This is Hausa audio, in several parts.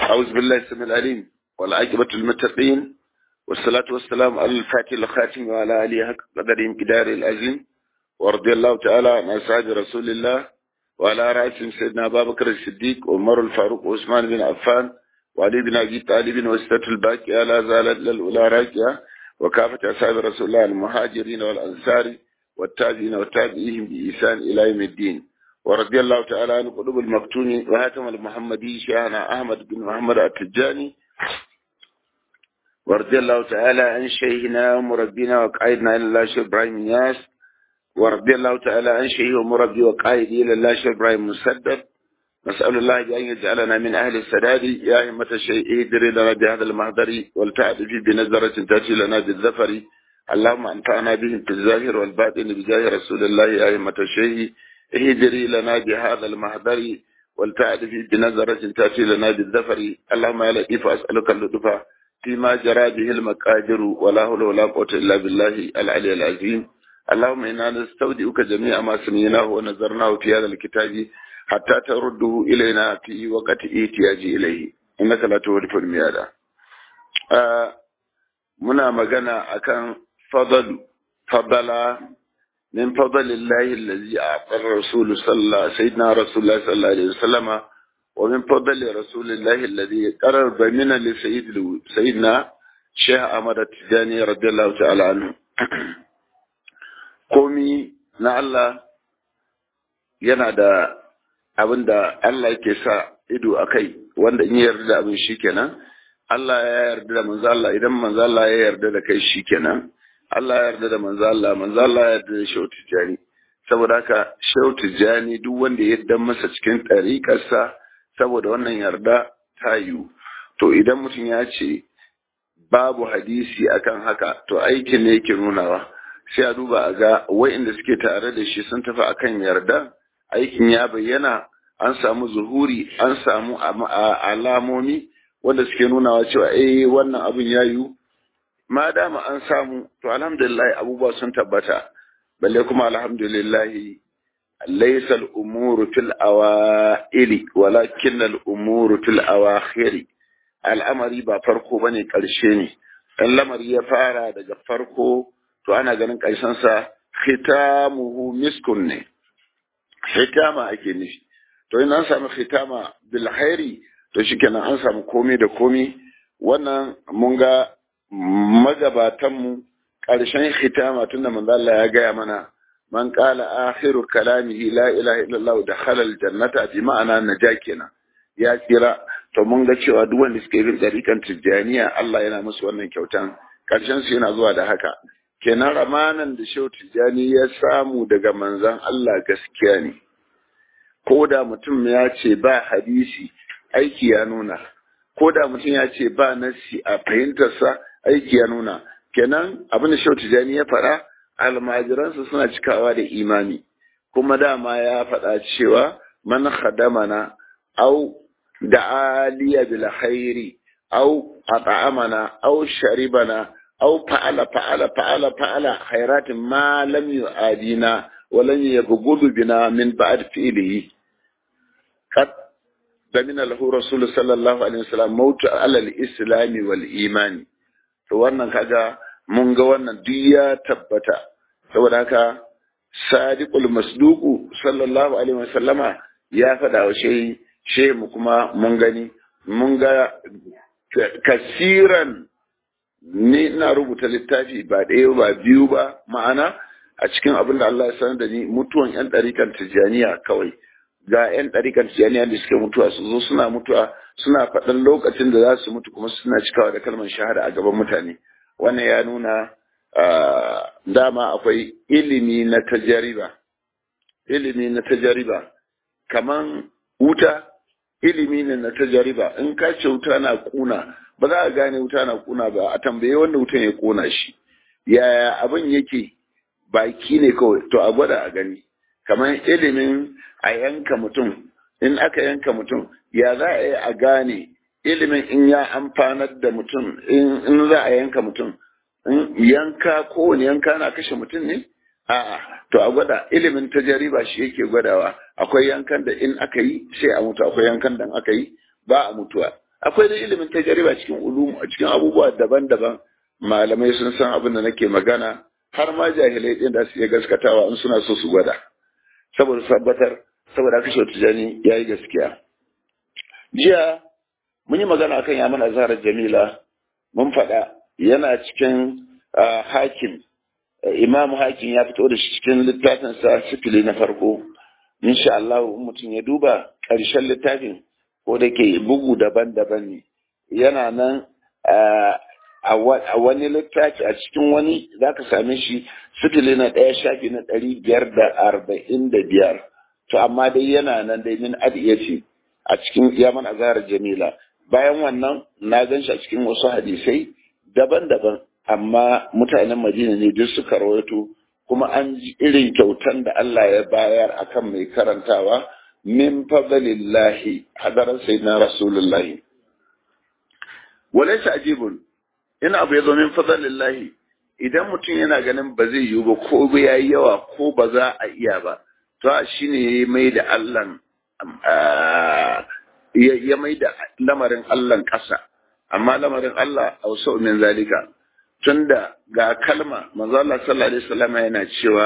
أعوذ بالله السميع العليم والعاقبة للمتقين والصلاة والسلام على الفاتح الخاتم وعلى آله حق قدرهم كدار العظيم ورضي الله تعالى عن أصحاب رسول الله وعلى رأسهم سيدنا أبا بكر الصديق وعمر الفاروق وعثمان بن عفان وعلي بن أبي طالب وستة الباقية لا زالت للأولى راكية وكافة أصحاب رسول الله المهاجرين والأنصار والتابعين والتابعيهم بإحسان إلى يوم الدين ورضي الله تعالى عن قلوب المفتون وهاتم المحمدي شيخنا أحمد بن محمد التجاني ورضي الله تعالى عن شيخنا ومربينا وقائدنا إلى الله شيخ إبراهيم ياس ورضي الله تعالى عن شيخ ومربي وقائدي إلى الله شيخ إبراهيم مسدد نسأل الله بأن يجعلنا من أهل السداد يا همة الشيء اهدري لنا بهذا المهدر والتعد في بنظرة تأتي لنا بالذفر اللهم أنفعنا بهم في الظاهر والباطن بجاه رسول الله يا همة الشيء اهدري لنا بهذا المهدر والتعد في بنظرة تأتي لنا بالذفر اللهم يا لطيف أسألك اللطف فيما جرى به المقادر ولا حول ولا قوة إلا بالله العلي العظيم اللهم إنا نستودعك جميع ما سمعناه ونظرناه في هذا الكتاب حتى ترده إلينا في وقت احتياج إليه إنك لا تولف الميادة آه منا مغنى أكان فضل فضل من فضل الله الذي أعطى الرسول صلى الله سيدنا رسول الله صلى الله عليه وسلم ومن فضل رسول الله الذي قرر من لسيد سيدنا شيخ أحمد التجاني رضي الله تعالى عنه komi na Allah yana da abin da Allah yake sa ido a kai wanda in yarda da abin shi kenan Allah ya yarda da manzo Allah idan manzo Allah ya yarda da kai shi kenan Allah ya yarda da manzo Allah manzo Allah ya yarda da Shehu Tijani saboda haka Shehu Tijani duk wanda ya yarda masa cikin ɗariƙarsa saboda wannan yarda ta yiwu to idan mutum ya ce babu hadisi akan haka to aikin ne yake nunawa sai a duba a ga wa'inda suke tare da shi sun tafi akan yarda aikin ya bayyana an samu zuhuri an samu alamomi wanda suke nunawa cewa eh wannan abin ya yiwu ma dama an samu to alhamdulillah abubuwa sun tabbata balle kuma alhamdulillah laysa al-umuru fil awaili walakin al-umuru fil awakhiri al'amari ba farko bane karshe ne dan lamari ya fara daga farko to ana ganin karshen sa khitamuhu miskun ne khitama ake nufi to in an samu khitama bil khairi to shikenan an samu komai da komai wannan mun ga magabatanmu ƙarshen khitama tunda manzo Allah ya gaya mana man qala akhiru kalamihi la ilaha illallah dakhala aljannata bi ma'ana naja kenan ya kira to mun ga cewa duk wanda suke bin dariƙan tijjaniya Allah yana musu wannan kyautan ƙarshen su yana zuwa da haka kenan ramanan da shehu tijjani ya samu daga manzon Allah gaskiya ne ko da mutum ya ce ba hadisi aiki ya nuna ko da mutum ya ce ba nassi a fahimtarsa aiki ya nuna kenan abin da shau tijani ya faɗa almajiransa suna cikawa da imani kuma dama ya faɗa cewa man khadamana au da aliya bil khairi au at'amana au sharibana au fa'ala fa'ala fa'ala fa'ala khairatin ma lam yu'adina wa lam yabghudu bina min ba'd fi'lihi qad damina lahu rasul sallallahu alaihi wasallam mautu ala al-islam wal imani to wannan kaga mun ga wannan duk ya tabbata saboda haka sadiqul masduqu sallallahu alaihi wasallama ya faɗa wa shehi shehi mu kuma mun gani mun ga kasiran ni ina rubuta littafi ba ɗaya ba biyu ba ma'ana a cikin abin da Allah ya sanar da ni mutuwan yan ɗarikan tijjaniya kawai ga yan ɗarikan tijjaniya da suke mutuwa su zo suna mutuwa suna faɗan lokacin da za su mutu kuma suna cikawa da kalmar shahada a gaban mutane wannan ya nuna dama akwai ilimi na tajariba ilimi na tajariba kaman wuta ilimi ne na tajariba in ka ce wuta na kuna ba za a gane wuta na kuna ba a tambaye wanda wutan ya kona shi yaya abin yake baki ne kawai to a gwada a gani kamar ilimin a yanka mutum in aka yanka mutum ya za a yi a gane ilimin in ya amfanar da mutum in za a yanka mutum yanka kowane yanka na kashe mutum ne a'a to a gwada ilimin tajariba shi yake gwadawa akwai yankan da in aka yi sai a mutu akwai yankan da aka yi ba a mutuwa akwai da ilimin tajariba cikin ulum a cikin abubuwa daban-daban malamai sun san abin da nake magana har ma jahilai din da su iya gaskatawa in suna so su gwada saboda tabbatar saboda haka shi tijani yayi gaskiya jiya mun yi magana akan ya mana zarar jamila mun faɗa yana cikin hakim imam hakim ya fito da shi cikin littafinsa sifili na farko insha Allah mutum ya duba ƙarshen littafin ko da ke bugu daban-daban ne yana nan a wani littafi a cikin wani za ka same shi sifili na ɗaya shafi na ɗari biyar da arba'in da biyar to amma dai yana nan dai min ce a cikin yaman azhar jamila bayan wannan na gan shi a cikin wasu hadisai daban-daban amma mutanen madina ne duk suka rawaito kuma an ji irin kyautan da Allah ya bayar akan mai karantawa min fadlillahi hadaran sayyidina rasulullahi walaysa ajibun in abu ya zo min fadlillahi idan mutum yana ganin ba zai yiwu ba ko ba yayi yawa ko ba za a iya ba to shine mai da Allah ya mai da lamarin Allah ƙasa amma lamarin Allah ausau min zalika tunda ga kalma manzo Allah sallallahu alaihi wasallam yana cewa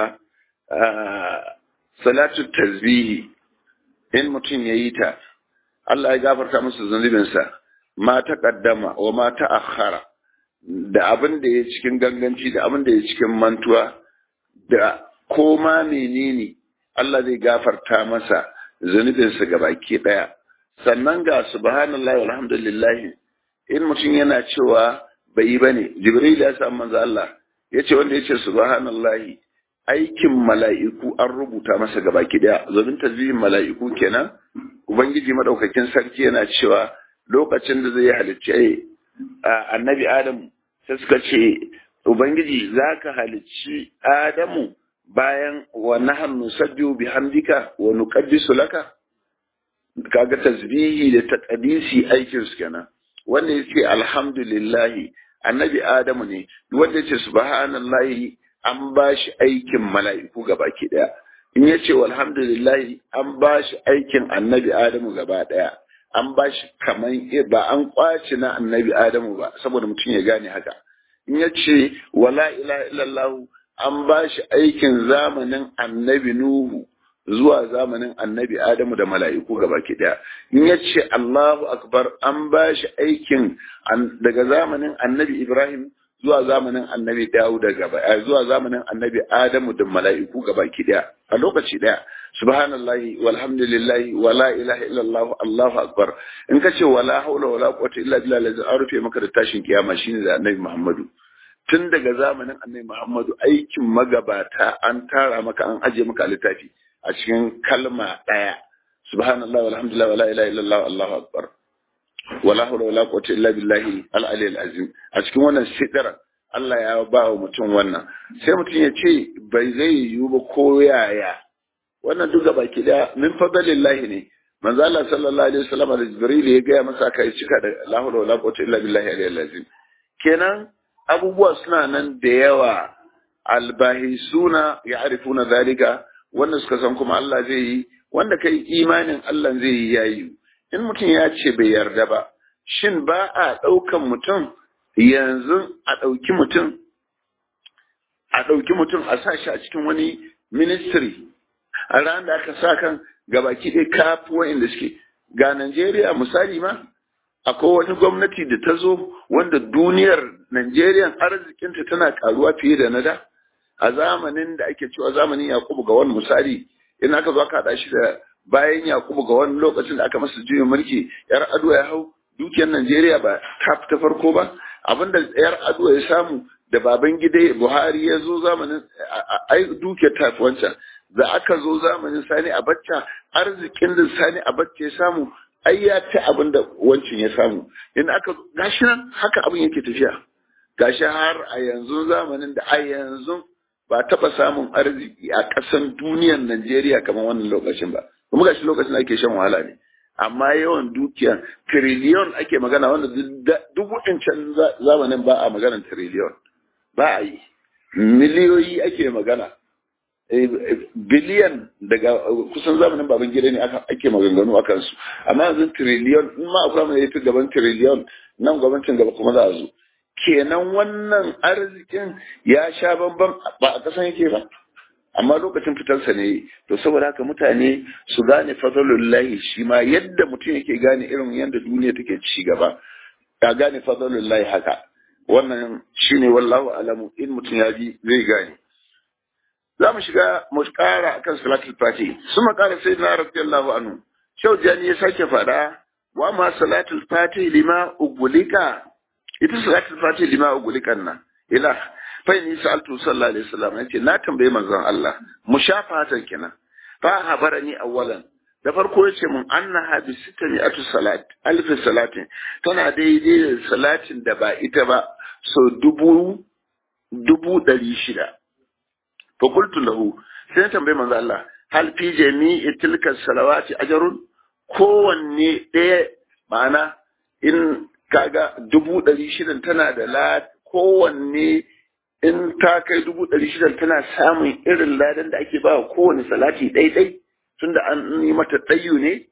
salatu tasbihi in mutum yayi ta Allah ya gafarta masa zunubinsa ma ta kaddama wa ma ta akhara da abin da ya cikin ganganci da abin da ya cikin mantuwa da koma menene Allah zai gafarta masa zunubinsa gabaki daya sannan ga subhanallahi walhamdulillah in mutum yana cewa bai yi bane jibril ya samu manzo Allah yace wanda yace subhanallahi aikin mala'iku an rubuta masa gabaki daya domin tasbihin mala'iku kenan ubangiji madaukakin sarki yana cewa lokacin da zai halicci annabi adam sai suka ce ubangiji zaka halicci adamu bayan wa nahnu nusabbihu bihamdika wa nuqaddisu laka kaga tasbihi da taqdisi aikin su kenan wanda yace alhamdulillah annabi adamu ne wanda yace subhanallahi an bashi aikin mala'iku gabaki daya in yace walhamdulillah an bashi aikin annabi adamu gaba daya an bashi kaman ba an kwaci na annabi adamu ba saboda mutum ya gane haka in yace wala ilaha illallah an bashi aikin zamanin annabi nuhu zuwa zamanin annabi Adamu da mala'iku gabaki daya. In ya ce Allahu Akbar an ba shi aikin daga zamanin annabi Ibrahim zuwa zamanin annabi Dawud gaba zuwa zamanin annabi Adamu da mala'iku gabaki daya a lokaci daya. Subhanallahi walhamdulillahi wala ilaha illallah Allahu Akbar. In ka ce wala haula wala quwwata illa billah lazai an rufe maka da tashin kiyama shine da annabi Muhammadu. Tun daga zamanin annabi Muhammadu aikin magabata an tara maka an aje maka littafi. a cikin kalma ɗaya subhanallah walhamdulillah wala ilaha illallah allahu akbar wala hawla wala quwwata illa billahi al-ali al-azim a cikin wannan sidara Allah ya ba wa mutum wannan sai mutum ya ce bai zai yiwu ba ko yaya wannan duka baki da min fadlillahi ne manzo Allah sallallahu alaihi wasallam da Jibril ya gaya masa kai cika da la hawla wala quwwata illa billahi al-ali al-azim kenan abubuwa suna nan da yawa albahisuna ya'rifuna zalika wanda suka san kuma Allah zai yi wanda kai imanin Allah zai yi yayi in mutum ya ce bai yarda ba shin ba a ɗaukan mutum yanzu a ɗauki mutum a ɗauki mutum a sa shi a cikin wani ministry a ran da aka sa kan gabaki ɗaya kafi wa'inda suke ga Najeriya misali ma akwai wani gwamnati da ta zo wanda duniyar Najeriya arzikinta tana karuwa fiye da na da a zamanin da ake cewa zamanin Yakubu ga wani misali in aka zo aka haɗa shi da bayan Yakubu ga wani lokacin da aka masa juyin mulki yar ado ya hau dukiyar Najeriya ba ta ta farko ba abinda yar ado ya samu da baban gida Buhari ya zo zamanin ai dukiyar ta wancan da aka zo zamanin Sani Abacha arzikin da Sani Abacha ya samu ai ya ta abin da wancin ya samu in aka gashi nan haka abin yake tafiya gashi har a yanzu zamanin da a yanzu ba taɓa samun arziki a ƙasan duniyar Najeriya kamar wannan lokacin ba. Kuma gashi lokacin da ake shan wahala ne. Amma yawan dukiya tiriliyon ake magana wanda duk waɗancan zamanin ba a maganar tiriliyon. Ba a yi. Miliyoyi ake magana. biliyan daga kusan zamanin baban gida ne ake maganganu a kansu amma yanzu tiriliyon in ma akwai mai yafi gaban tiriliyon nan gwamnatin gaba kuma za a zo kenan wannan arzikin ya sha bamban ba a kasan yake ba amma lokacin fitarsa ne to saboda haka mutane su gane fadlullahi shi ma yadda mutum yake gane irin yadda duniya take ci gaba ya gane fadlullahi haka wannan shine wallahu alamu in mutum ya bi zai gane za mu shiga mu kara akan salatul fati su makara sai na radiyallahu anhu shau jani ya sake fada wa ma salatul fati lima ugulika ita salatul fati lima ugulikan nan ila fa ni sa'altu sallallahu alaihi wasallam yace na tambaye manzon Allah mushafatan kenan fa habarani awwalan da farko yace mun annaha bi sittani atu salat alf salatin tana daidai da salatin da ba ita ba so dubu dubu ɗari shida fa qultu lahu sai na tambaye manzon Allah hal fi jami'i tilka salawati ajrun kowanne ɗaya ma'ana in kaga dubu ɗari shidan tana da la kowanne in ta kai dubu ɗari shidan tana samun irin ladan da ake ba kowane salati ɗaiɗai tunda an yi mata ɗayu ne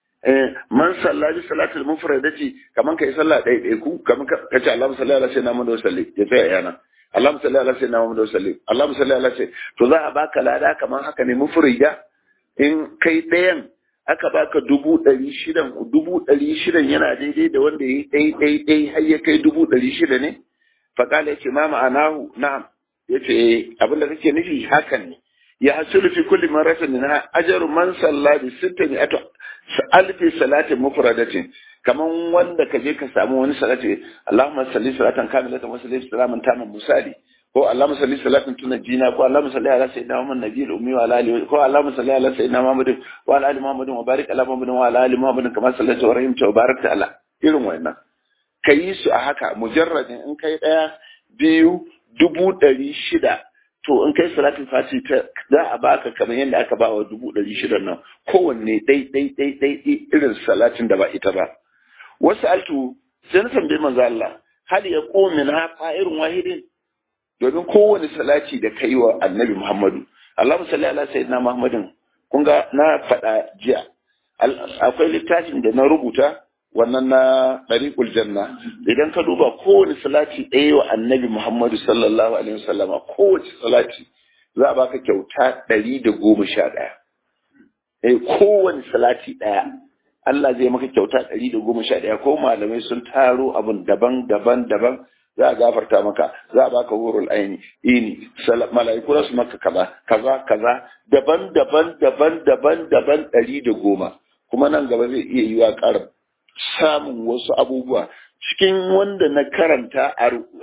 man salla bi salatul mufradati kaman kai sallah ɗaiɗai ku kaman ka ce Allahumma salli ala sayyidina Muhammad wa sallim ya tsaya yana Allahumma salli ala sayyidina Muhammad wa sallim Allahumma salli ala sayyidina to za a baka lada kaman haka ne mufrida in kai ɗayan aka baka dubu ɗari shidan dubu ɗari shidan yana daidai da wanda ya yi ɗai ɗai ɗai har ya kai dubu ɗari shida ne faƙala ya ce ma ma'anahu na'am ya ce abin da kake nufi hakan ne ya hasulu fi kulli maratin na ajaru man salla bi sittani ato alfi salatin mufradatin kaman wanda ka je ka samu wani salati Allahumma salli salatan kamilatan wa salli salaman taman musali ko Allahumma salli salatin tunajjina ko Allahumma salli ala sayyidina Muhammad nabiyil ummi wa ala alihi ko Allahumma salli ala sayyidina Muhammad wa ala ali Muhammad wa barik ala Muhammad wa ala ali Muhammad kama sallaita wa rahimta wa barakta ala irin wannan kayi su a haka mujarradin in kai daya biyu dubu ɗari shida to in kai salatin fati ta za a baka kamar yadda aka ba wa dubu ɗari shida nan kowanne ɗai ɗai ɗai ɗai irin salatin da ba ita ba wasu altu sai na tambayi manzo Allah hal ya min ha irin wahidin domin kowane salati da kai wa annabi Muhammadu Allahumma salli ala sayyidina Muhammadin kun ga na faɗa jiya akwai littafin da na rubuta wannan na ɗariƙul janna idan ka duba kowane salati ɗaya wa annabi Muhammadu sallallahu alaihi wasallama kowace salati za a baka kyauta ɗari da goma sha ɗaya eh kowane salati ɗaya Allah zai maka kyauta ɗari da goma sha ɗaya ko malamai sun taro abun daban daban daban za a gafarta maka za a baka wurul aini ini mala'iku za su maka kaza kaza kaza daban daban daban daban daban ɗari da goma kuma nan gaba zai iya yiwa ƙara samun wasu abubuwa cikin wanda na karanta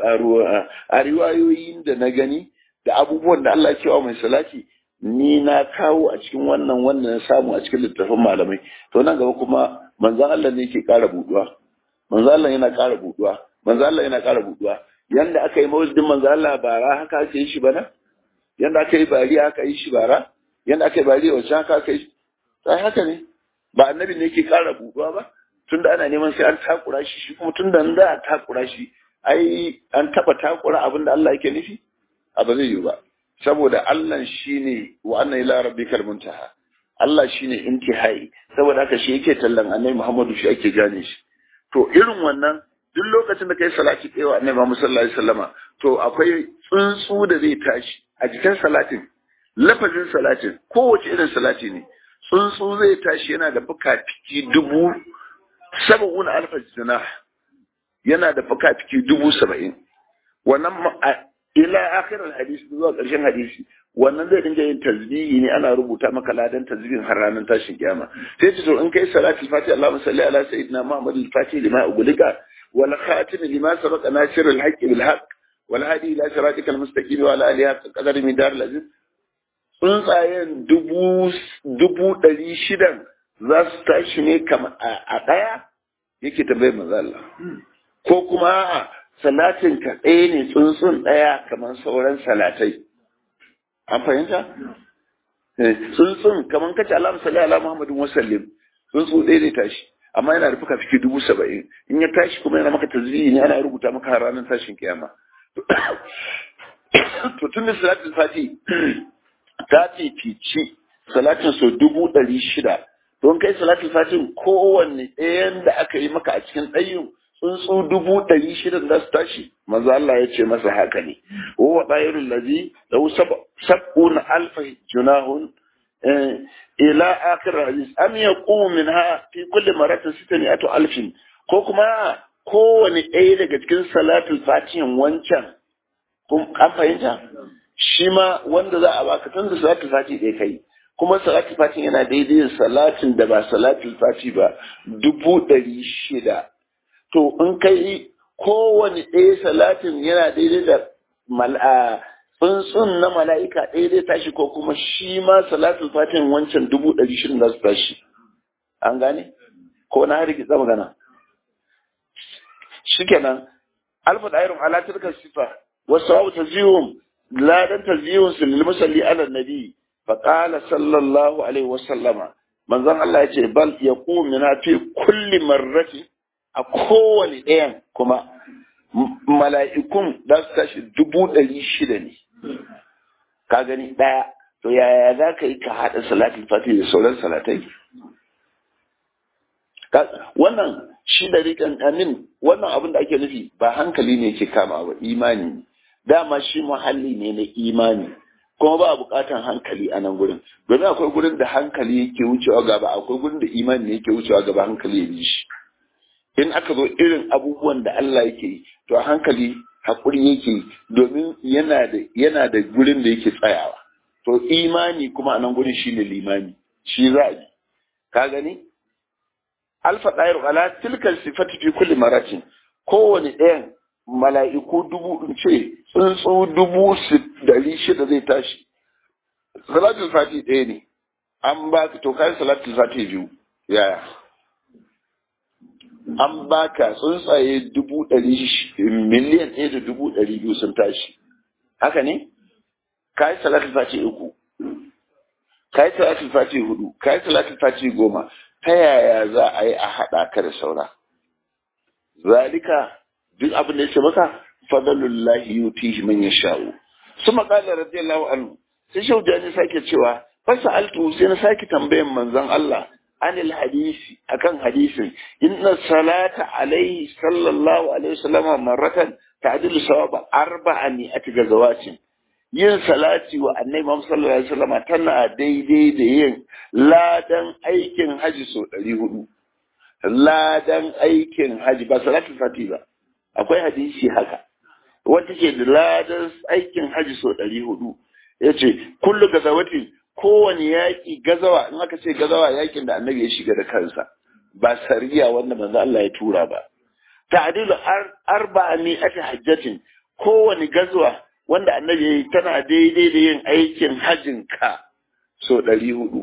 a riwayoyin da na gani da abubuwan da Allah ke wa mai salati ni na kawo a cikin wannan wanda na samu a cikin littattafan malamai to nan gaba kuma manzan Allah ne ke ƙara buduwa manzan Allah yana ƙara buduwa manzan Allah yana ƙara buduwa yanda aka yi mawuzdin manzan Allah bara haka aka yi shi bana yanda aka yi bari haka yi shi bara yanda aka yi bari wacce haka aka yi sai haka ne ba annabi ne ke ƙara buduwa ba tunda ana neman sai an takura shi shi kuma tunda da a takura shi ai an taba takura abin da Allah yake nufi a ba zai yi ba saboda Allah shine wa anna ila rabbikal muntaha Allah shine intihai saboda haka shi yake tallan annabi Muhammadu shi ake gane shi to irin wannan duk lokacin da kai salati kai wa annabi Muhammad sallallahu alaihi wasallama to akwai tsuntsu da zai tashi a jikin salatin lafazin salatin kowace irin salati ne tsuntsu zai tashi yana da fuka-fiki dubu saba'una alfa jinah yana da fuka-fiki dubu saba'in wannan ila akhirar hadisi zuwa ƙarshen hadisi wannan zai dinga yin tasbihi ne ana rubuta maka ladan tasbihin har ranar tashin kiyama sai ce to in kai salati fati Allahumma salli ala sayyidina Muhammad al-Fatih lima ugulika wal khatim lima sabaqa nasir al-haqq bil haqq wal hadi ila siratika al-mustaqim wa ala alihi qadar min dar al-aziz tsuntsayen dubu dubu ɗari shidan za su tashi ne kama a ɗaya yake tambayar manzo Allah ko kuma a salatin ka ɗaya ne tsuntsun ɗaya kamar sauran salatai an fahimta tsuntsun kamar kace Allah salli ala Muhammadin wasallim tsuntsu ɗaya ne tashi amma yana da fuka fiki dubu saba'in in ya tashi kuma yana maka tazbihi ne ana rubuta maka har ranar tashin kiyama to tun da salatul fati ta fifici salatin so dubu ɗari shida don kai salatin fatin kowanne ɗayan da aka yi maka a cikin ɗayin tsuntsu dubu ɗari shida za su tashi maza Allah ya ce masa haka ne wa ɗayirun lazi da sab'un alfa junahun ila akhir hadis am yaqumu minha fi kulli maratin sitani atu alfin ko kuma kowane ɗaya daga cikin salatul fatihin wancan an fahimta shi ma wanda za a baka tun da salatul fati ɗaya kai kuma salatul fati yana daidai da salatin da ba salatul fati ba dubu ɗari shida to in kai kowane ɗaya salatin yana daidai da mal'a tsuntsun na mala'ika ɗaya zai tashi ko kuma shi ma salatul fatin wancan dubu ɗari shirin za su tashi an gane ko na har kitsa magana shikenan alfa dairun ala tilka sifa wasu sawabu taziyum ladan taziyum su lil musalli ala nabi fa qala sallallahu alaihi wasallama manzon Allah ya ce bal yaqum min fi kulli marrati a kowane ɗayan kuma mala'ikun za su tashi dubu ɗari shida ne ka gani ɗaya to yaya za ka yi ka haɗa salatin fati da sauran salatai wannan shi da riƙan amin wannan abin da ake nufi ba hankali ne ke kama ba imani ne dama shi muhalli ne na imani kuma ba buƙatan hankali a nan gurin domin akwai gurin da hankali yake wucewa gaba akwai gurin da imani ne yake wucewa gaba hankali ya bi shi in aka zo irin abubuwan da Allah yake yi to a hankali haƙuri yake domin yana da yana da gurin da yake tsayawa to imani kuma a nan gurin shine limani shi za a yi ka gani alfa ɗayar ala tilkal sifati fi kulli maratin kowane ɗayan mala'iku dubu in ce tsuntsu dubu dari shida zai tashi salatul fati ɗaya ne an ba ka to kai salatul fati biyu yaya an baka tsuntsaye dubu ɗari miliyan ɗaya da dubu ɗari biyu sun tashi haka ne ka yi salatul fati uku ka yi salatul fati hudu ka yi salatul fati goma ta yaya za a yi a haɗa ka da saura zalika duk abin da ya ce maka fadalullahi yutihi man yasha'u suma qala radiyallahu anhu sai shaujani sake cewa fasa altu sai na sake tambayan manzon Allah anil hadisi akan hadisin inna salata alaihi sallallahu alaihi wasallama marratan ta'dilu sawaba arba'a mi'ati gazawatin yin salati wa annabi Muhammad sallallahu alaihi wasallama tana daidai da yin ladan aikin haji so 400 ladan aikin haji ba salatul fati ba akwai hadisi haka wanda ke da ladan aikin haji so 400 yace kullu gazawatin kowane yaƙi gazawa in aka ce gazawa yaƙin da annabi ya shiga da kansa ba sariya wanda manzo Allah ya tura ba ta'dilu arba'a mi'ati hajjatin kowane gazawa wanda annabi ya yi tana daidai da yin aikin hajjin ka so ɗari hudu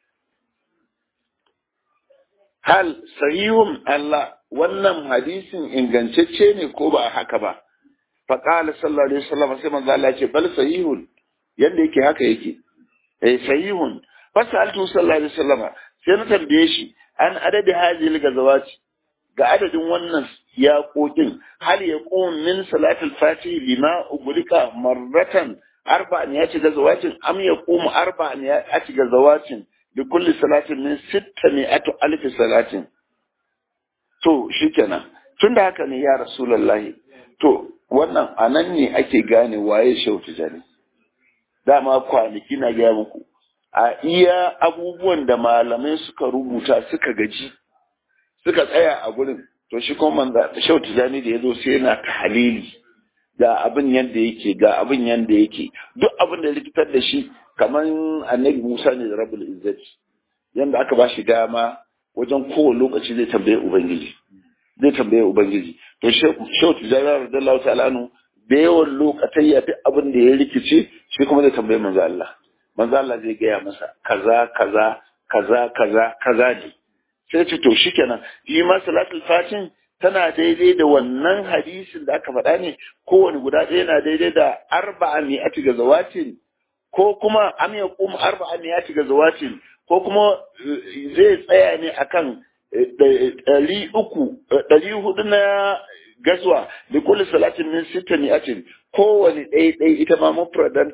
hal sahihun Allah wannan hadisin ingantacce ne ko ba haka ba faqala sallallahu alaihi wasallam sai manzo Allah ya ce bal sahihun yanda yake haka yake eh sahihun fasaltu sallallahu alaihi wasallam sai na tambaye shi an adadi hadhihi gazawati ga adadin wannan yaƙoƙin hal ya min salatul fati lima ugulika marratan arba'an ya ci gazawatin am ya ƙumu arba'an ya ci gazawatin da kulli salatin min sitta mi'atu alfi salatin to shikenan tun da haka ne ya rasulullahi to wannan anan ne ake gane waye shautu jani dama kwanaki na gaya muku a iya abubuwan da malamai suka rubuta suka gaji suka tsaya a gurin to shi kuma manza shau tijani da ya zo sai yana tahalili ga abin yadda yake ga abin yadda yake duk abin da likitar da shi kamar annabi musa ne da rabul izzati yadda aka ba shi dama wajen kowane lokaci zai tambaye ubangiji zai tambaye ubangiji to shau tijani radiyallahu ta'ala anhu da yawan lokatai ya duk abin da ya rikice shi kuma zai tambaye manzo Allah manzo Allah zai gaya masa kaza kaza kaza kaza kaza ne sai ce to shikenan shi ma salatul fatin tana daidai da wannan hadisin da aka faɗa ne kowane guda ɗaya na daidai da arba'a mi'ati ga zawatin ko kuma am ya kuma arba'a mi'ati ga zawatin ko kuma zai tsaya ne akan ɗari uku ɗari hudu na gaswa da kulli salatin min sita mi'atin kowane ɗaya ɗaya ita ma mufradanta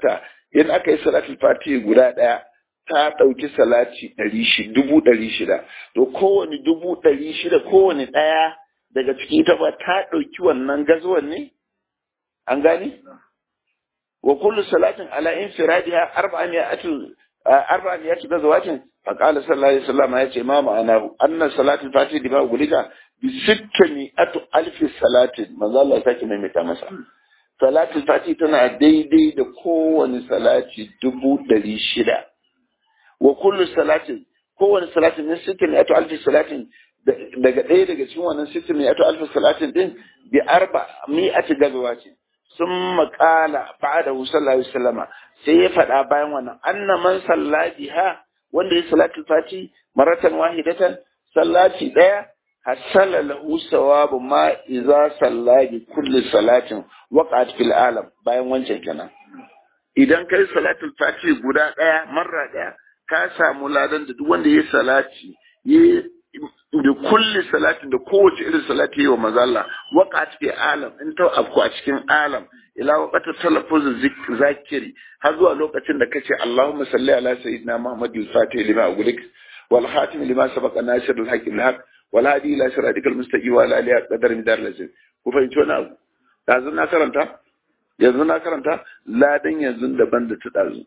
in aka yi salatul fatihi guda ɗaya ta ɗauki salati ɗari dubu ɗari shida to kowane dubu ɗari shida kowane ɗaya daga ciki ita ba ta ɗauki wannan gazuwan ne an gane wa kullu salatin ala infiradiha arba'amiyatu arba'amiyatu gazawatin fa qala sallallahu alaihi wasallam ya ce ma ma'ana anna salatul fatihi bima gulika bi sittani atu alfi salatin manzo Allah ya sake maimaita masa salatul fatihi tana daidai da kowane salati dubu ɗari shida wa kullu salatin kowane salatin min sittin ato alfi salatin daga ɗaya daga cikin wannan sittin ne ato alfi salatin din bi arba mi'ati gazawa ce sun maƙala ba'da sallallahu alaihi wasallama sai ya faɗa bayan wannan anna man salla biha wanda ya salatul fati maratan wahidatan sallati ɗaya hasala lahu sawabu ma idza salla bi kulli salatin waqat fil alam bayan wancan kenan idan kai salatul fati guda ɗaya marra ɗaya ka samu ladan da duk wanda ya salati ya da kulli salatin da kowace irin salati wa manzo Allah waqat fi alam in ta afku a cikin alam ila waqata talaffuz zakiri har zuwa lokacin da kace Allahumma salli ala sayyidina Muhammad al-Fatih lima ughliq wal khatim lima sabaqa nasir al-haq bil-haq wal hadi ila siratikal mustaqim wa ala alihi qadar midar lazim ku fahimci wani abu yanzu na karanta yanzu na karanta ladan yanzu daban da ta dazu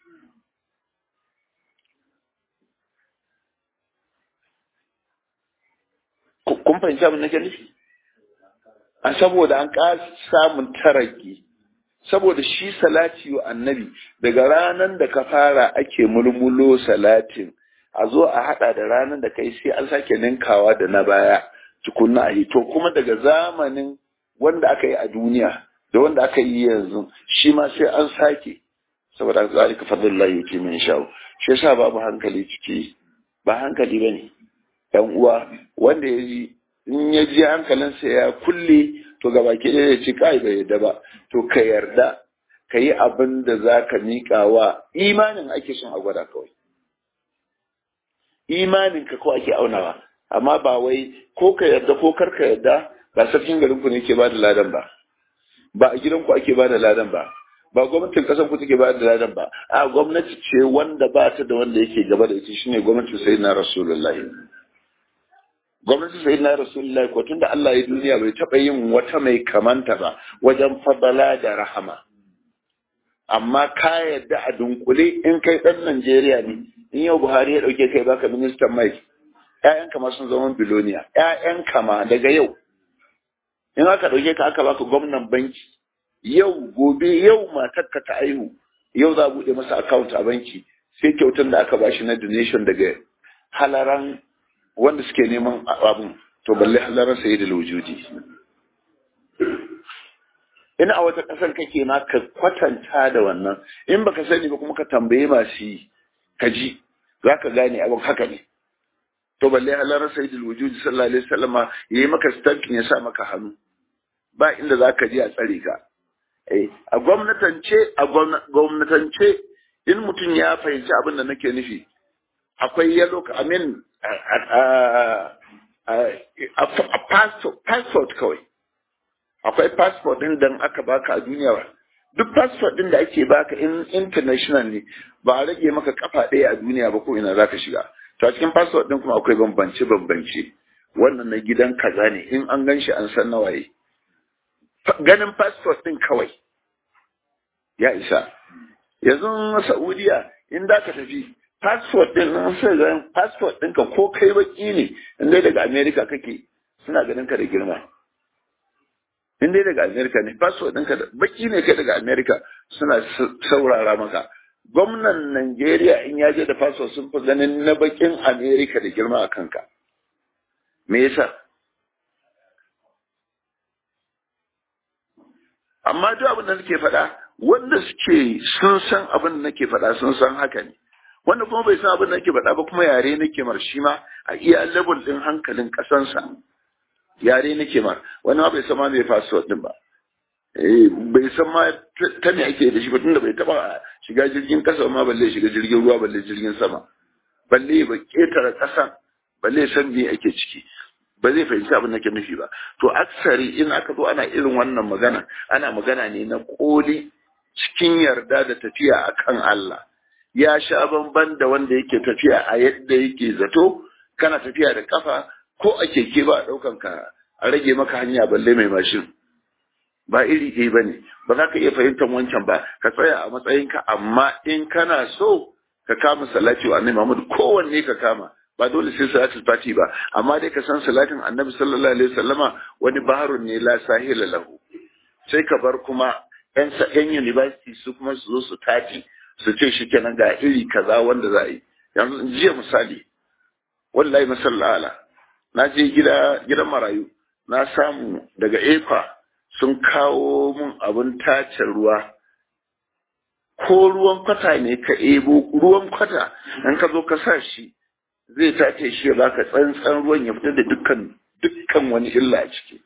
kun fahimci abin nake nufi a saboda an ƙasa samun taraki saboda shi salati wa annabi daga ranar da ka fara ake mulmulo salatin a zo a hada da ranar da kai sai an sake ninkawa da na baya tukunna a yi to kuma daga zamanin wanda aka yi a duniya da wanda aka yi yanzu shi ma sai an sake saboda zalika fadlullahi yake min sha'u shi yasa babu hankali ciki ba hankali bane dan uwa wanda ya ji in ya ji hankalinsa ya kulle to gaba ke ya ci kai bai yarda ba to ka yarda ka yi abin da za ka miƙa wa imanin ake son a gwada kawai imanin ka ko ake aunawa amma ba wai ko ka yarda ko kar ka yarda ba sarkin garin ku ne ke ba da ladan ba ba a gidan ku ake ba da ladan ba ba gwamnatin kasar ku take ba da ladan ba a gwamnati ce wanda ba ta da wanda yake gaba da ita shine gwamnatin sayyidina rasulullahi gwamnati sai na rasulullahi ko tunda Allah ya duniya bai taɓa yin wata mai kamanta ba wajen fadala da rahama amma ka yadda a dunkule in kai ɗan Najeriya ne in yau Buhari ya ɗauke kai baka ministan mai ƴaƴan kama sun zama biloniya ƴaƴan kama daga yau in aka ɗauke ka aka baka gwamnan banki yau gobe yau matarka ta aihu yau za a buɗe masa account a banki sai kyautar da aka bashi na donation daga halaran wanda suke neman abin to balle halarar sayi da wujudi in a wata ƙasar kake ma ka kwatanta da wannan in baka sani ba kuma ka tambaye masu yi ka ji za ka gane abin haka ne to balle halarar sayi da wujudi sallallahu alaihi wasallama ya yi maka stamping ya sa maka hannu ba inda za ka je a tsare ka a gwamnatance a gwamnatance in mutum ya fahimci abin da nake nufi akwai yellow amin a passport kawai akwai passport din da aka baka a duniya ba duk passport din da ake baka in international ne ba a rage maka kafa ɗaya a duniya ba ko ina za ka shiga to a cikin passport din kuma akwai bambance bambance wannan na gidan kaza ne in an gan shi an san nawaye ganin passport din kawai ya isa yanzu saudiya in da ka tafi passport din nan sai ga passport ɗinka ko kai baki ne in dai daga America kake suna ganin ka da girma in dai daga America ne passport ɗinka da baki ne kai daga America suna saurara maka gwamnan Najeriya in ya je da passport sun fi ganin na bakin America da girma a kanka me yasa amma duk abin da nake faɗa wanda suke sun san abin da nake faɗa sun san haka ne wanda kuma bai san abin da nake faɗa ba kuma yare nake mar shi ma a iya level ɗin hankalin ƙasansa yare nake mar wani ma bai san ma mai passport ɗin ba bai san ma ta me ake da shi ba tunda bai taɓa shiga jirgin ƙasa ma balle shiga jirgin ruwa balle jirgin sama balle ba ƙetare ƙasan balle san me ake ciki ba zai fahimci abin da ke nufi ba to aksari in aka zo ana irin wannan magana ana magana ne na koli cikin yarda da tafiya akan Allah ya sha bamban da wanda yake tafiya a yadda yake zato kana tafiya da kafa ko a keke ba daukan ka a rage maka hanya balle mai mashin ba iri ɗaya ba ne ba za ka iya fahimtar wancan ba ka tsaya a matsayinka amma in kana so ka kama salati wa annabi Muhammad kowanne ka kama ba dole sai salatul fati ba amma dai ka san salatin annabi sallallahu alaihi wasallama wani baharun ne la sahila lahu sai ka bar kuma yan yan university su kuma su zo su tafi su ce shi kenan ga iri kaza wanda za a yi yanzu jiya misali wallahi masallala na je gida gidan marayu na samu daga efa sun kawo mun abin tace ruwa ko ruwan kwata ne ka ebo ruwan kwata in ka zo ka sa shi zai tace shi ya baka tsantsan ruwan ya fitar da dukkan dukkan wani illa a ciki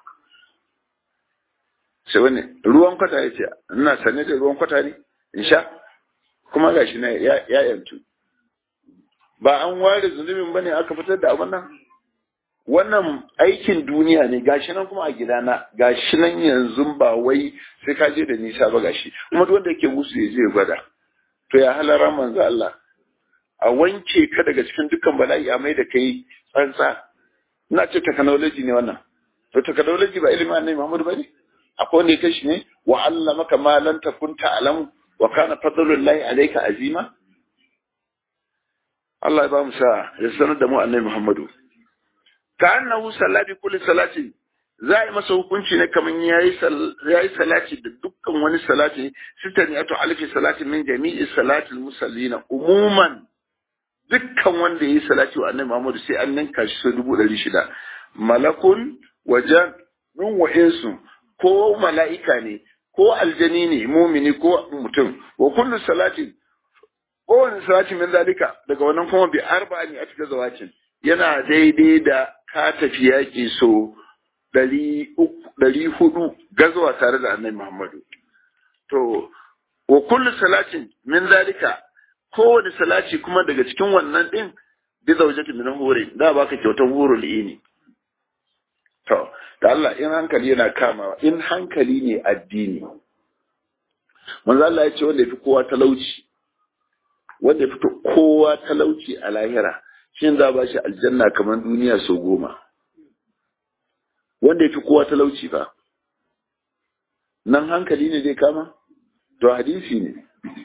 sai wani ruwan kwata ya ce ina sane da ruwan kwata ne in sha kuma gashi na ya yantu ba an ware zunubin bane aka fitar da abin nan wannan aikin duniya ne gashi nan kuma a gidana gashi nan yanzu ba wai sai ka je da nisa ba gashi kuma duk wanda yake musu ya je gwada to ya halara manzo Allah a wanke ka daga cikin dukkan bala'i a mai da kai tsantsa ina ce technology ne wannan to technology ba ilimin annabi Muhammad bane akwai wanda ya kashi ne wa allamaka ma lan takun ta'lamu wa kana fadlullahi alayka azima Allah ya ba mu sa ya sanar da mu annabi Muhammadu ka annahu salla bi kulli salatin za a yi masa hukunci ne kamar yayi yayi salati da dukkan wani salati sitani ato alfi salatin min jami'i salatil musallina umuman dukkan wanda yayi salati wa annabi Muhammadu sai an ninka shi sau dubu ɗari shida malakun wajen min wa'insu ko mala'ika ne ko aljani ne mumini ko mutum wa kullu salatin kowane salati min zalika daga wannan kuma bi arba'ani a cikin zawacin yana daidai da ka tafi yaƙi so ɗari hudu gazuwa tare da annabi Muhammadu. To, wa kullu salatin min zalika kowane salati kuma daga cikin wannan ɗin bi zaujati min hore da baka kyautar hurul ini. To, da Allah in hankali yana kamawa in hankali ne addini. Manzo Allah ya ce wanda ya fi kowa talauci wanda ya fito kowa talauci a lahira shi za ba shi aljanna kamar duniya sau goma wanda ya fi kowa talauci ba nan hankali ne zai kama to hadisi ne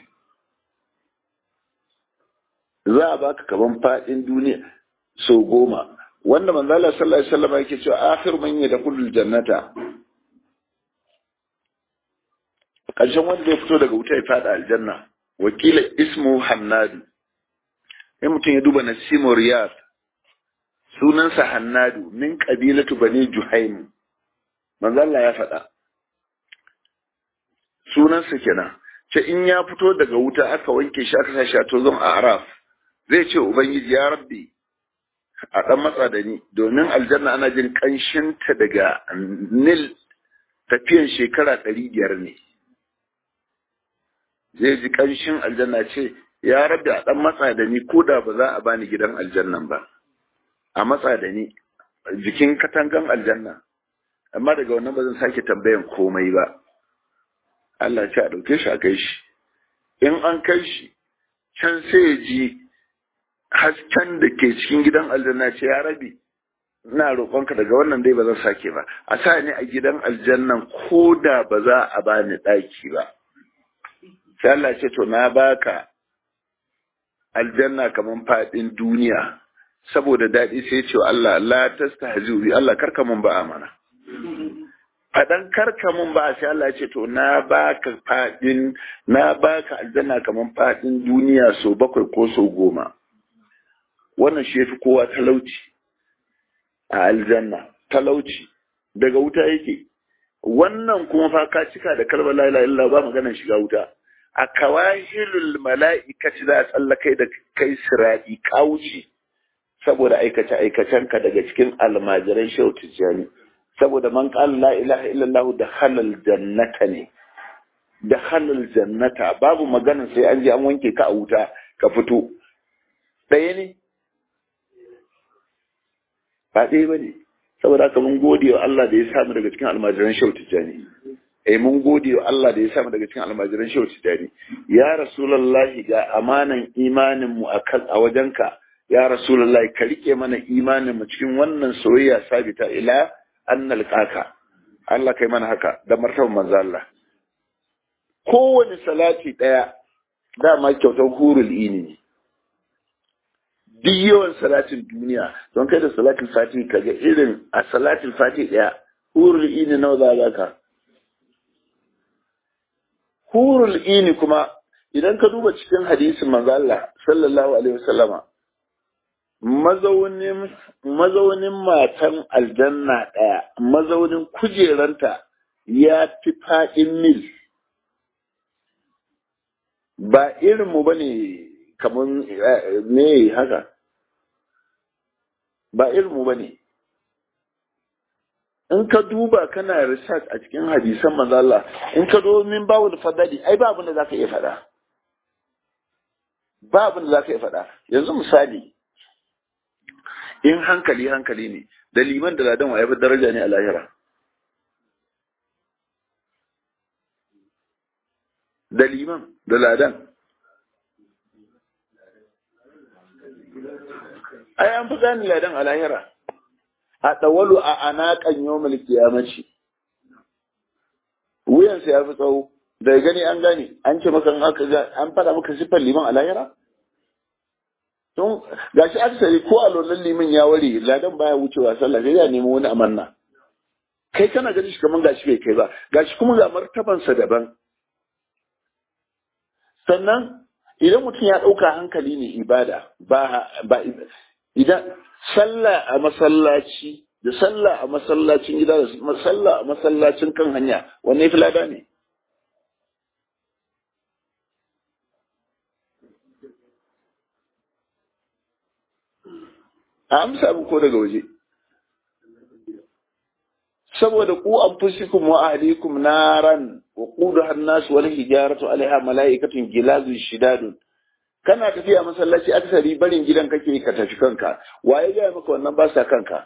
za a baka kaman fadin duniya sau goma wanda manzala sallallahu alaihi wasallam yake cewa akhir man yadkhulul jannata ƙarshen wanda ya fito daga wuta ya fada aljanna wakila ismu hannadu in mutum ya duba nasimu riyad sunansa hannadu min kabilatu bani juhaim manzo Allah ya faɗa sunansa kenan ce in ya fito daga wuta aka wanke shi aka sa shi a tozon a araf zai ce ubangiji ya rabbi a ɗan matsa da ni domin aljanna ana jin ƙanshinta daga nil tafiyan shekara ɗari biyar ne zai ji ƙanshin aljanna ce ya rabbi a ɗan matsa da ni ko da ba za a bani gidan aljannan ba a matsa da ni jikin katangan aljanna amma daga wannan ba zan sake tambayan komai ba Allah ce a ɗauke shi a kai shi in an kai shi can sai ya ji hasken da ke cikin gidan aljanna ce ya rabi ina roƙonka daga wannan dai ba zan sake ba a sa ni a gidan aljannan ko da ba za a bani ɗaki ba sai Allah ce to na baka aljanna kaman faɗin duniya saboda daɗi sai ce Allah la tastahzi'u bi Allah karka mun ba amana fadan karka mun ba sai Allah ce to na baka faɗin na baka aljanna kaman faɗin duniya so bakwai ko so goma wannan shi yafi kowa talauci a aljanna talauci daga wuta yake wannan kuma fa ka cika da kalmar la ilaha illallah ba maganar shiga wuta a kawahilul mala'ikati za a tsallakai da kai siradi kawuci saboda aikace aikacenka daga cikin almajiran shehu tijjani saboda man qala la ilaha illallah da halal jannata ne da halal jannata babu magana sai an je an wanke ka a wuta ka fito ɗaya ne ba ɗaya ba ne saboda haka mun gode wa Allah da ya samu daga cikin almajiran shehu tijjani eh mun gode wa Allah da ya samu daga cikin almajiran shehu tijani ya rasulullahi ga amanan imanin mu akan a wajenka ya rasulullahi ka rike mana imanin mu cikin wannan soyayya sabita ila annal kaka Allah kai mana haka da martaban manzo Allah kowane salati daya dama kyautar hurul ini ne duk yawan salatin duniya don kai da salatin fati kaga irin a salatin fati daya hurul ini nawa za ka hurul ini kuma idan ka duba cikin hadisin manzo Allah sallallahu alaihi wasallama mazaunin mazaunin matan aljanna daya mazaunin kujeranta ya fi fadin mil ba irin mu bane kaman me haka ba irin mu bane in ka duba kana research a cikin hadisan manzo Allah in ka zo min babu da fadadi ai ba abin da zaka iya faɗa ba abin da zaka iya faɗa yanzu misali in hankali hankali ne da liman da ladan wa yafi daraja ne a lahira da liman da ladan ai an fi gani ladan a lahira a ɗawalu a anaƙan yawmal kiyamaci wuyansa ya fi tsawo daga gani an gane an ce maka aka ga an faɗa maka siffar liman a lahira tun gashi aksari ko a lollan liman ya ware ladan baya wucewa sallah sai ya nemi wani amanna kai kana gani shi kaman gashi bai kai ba gashi kuma ga martabansa daban sannan idan mutum ya ɗauka hankali ne ibada ba ba idan sallah a masallaci da sallah a masallacin gida da sallah a masallacin kan hanya wanne fi lada ne a amsa abu ko daga waje saboda ku anfusikum wa ahlikum naran wa quduha an-nas wal hijaratu alaiha malaikatun gilazun shidadun kana tafiya masallaci aksari barin gidan kake ka tafi kanka waye ga maka wannan ba sa kanka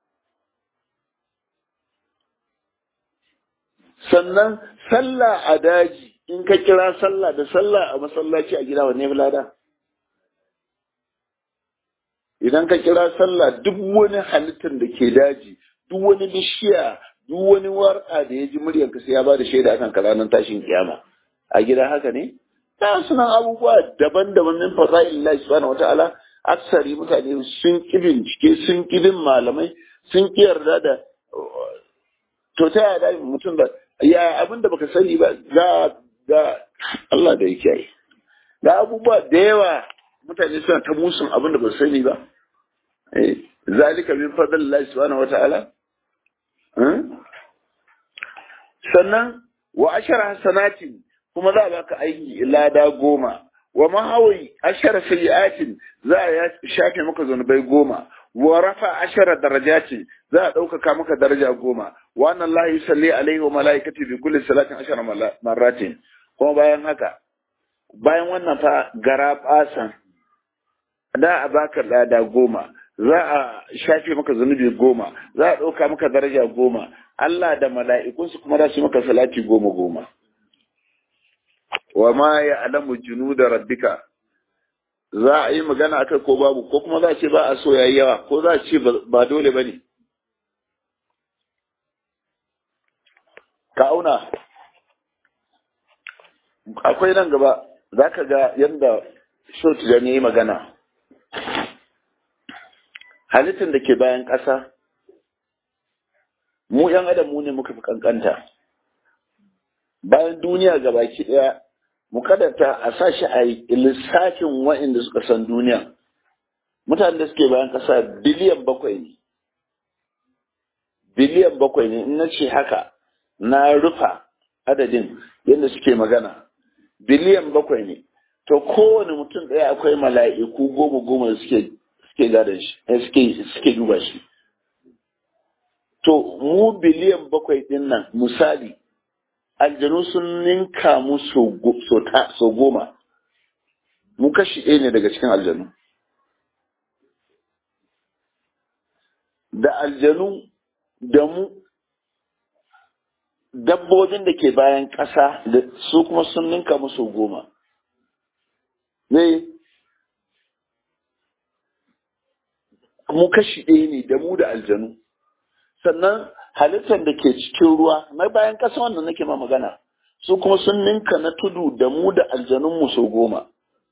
sannan sallah a daji in ka kira sallah da sallah a masallaci a gida wanne lada idan ka kira sallah duk wani halittar da ke daji duk wani bishiya duk wani warka da ya ji muryarka sai ya ba da shaida akan ranar tashin kiyama a gida haka ne ta sunan abubuwa daban-daban min fasa'il Allah subhanahu wata'ala aksari mutane sun ki bincike sun ki bin malamai sun ki yarda da to ta yaya mutum da ya abin da baka sani ba ga ga Allah da yake yi ga abubuwa da yawa mutane suna ta musun abin da ba su sani ba zalika min fadlillahi subhanahu wata'ala sannan wa ashara hasanatin kuma za a baka aiki lada goma wa mahawai ashara sayyi'atin za a shafe maka zunubai goma wa rafa ashara darajatin za a ɗaukaka maka daraja goma wa annan la yusalli alaihi wa malaikati bi kulli salatin ashara marratin kuma bayan haka bayan wannan fa gara basan da a baka lada goma za a shafe maka zunubi goma za a ɗauka maka daraja goma Allah da mala'ikunsu kuma za su maka salati goma goma wa ma ya alamu junu da rabbika za a yi magana akai ko babu ko kuma za a ce ba a so yayi yawa ko za a ce ba dole ba ne ka auna akwai nan gaba za ka ga yadda shot da yi magana halittar da ke bayan ƙasa mu ‘yan adam mu ne muka fi kankanta bayan duniya gabaki ɗaya mu kadata a sa shi a lissafin wa'inda suka san duniya mutanen da suke bayan ƙasa biliyan bakwai ne biliyan bakwai ne in na ce haka na rufa adadin yadda suke magana biliyan bakwai ne to kowane mutum ɗaya akwai mala'iku goma goma da suke suke gadon shi suke suke duba shi to mu biliyan bakwai ɗin nan misali aljanu sun ninka mu so goma mu kashi ɗaya ne daga cikin aljanu da aljanu da mu dabbobin da ke bayan ƙasa da su kuma sun ninka musu goma ne mu kashi ɗaya ne da mu da aljanu sannan halittar da ke cikin ruwa na bayan ƙasa wannan nake ma magana su kuma sun ninka na tudu da mu da aljanunmu sau goma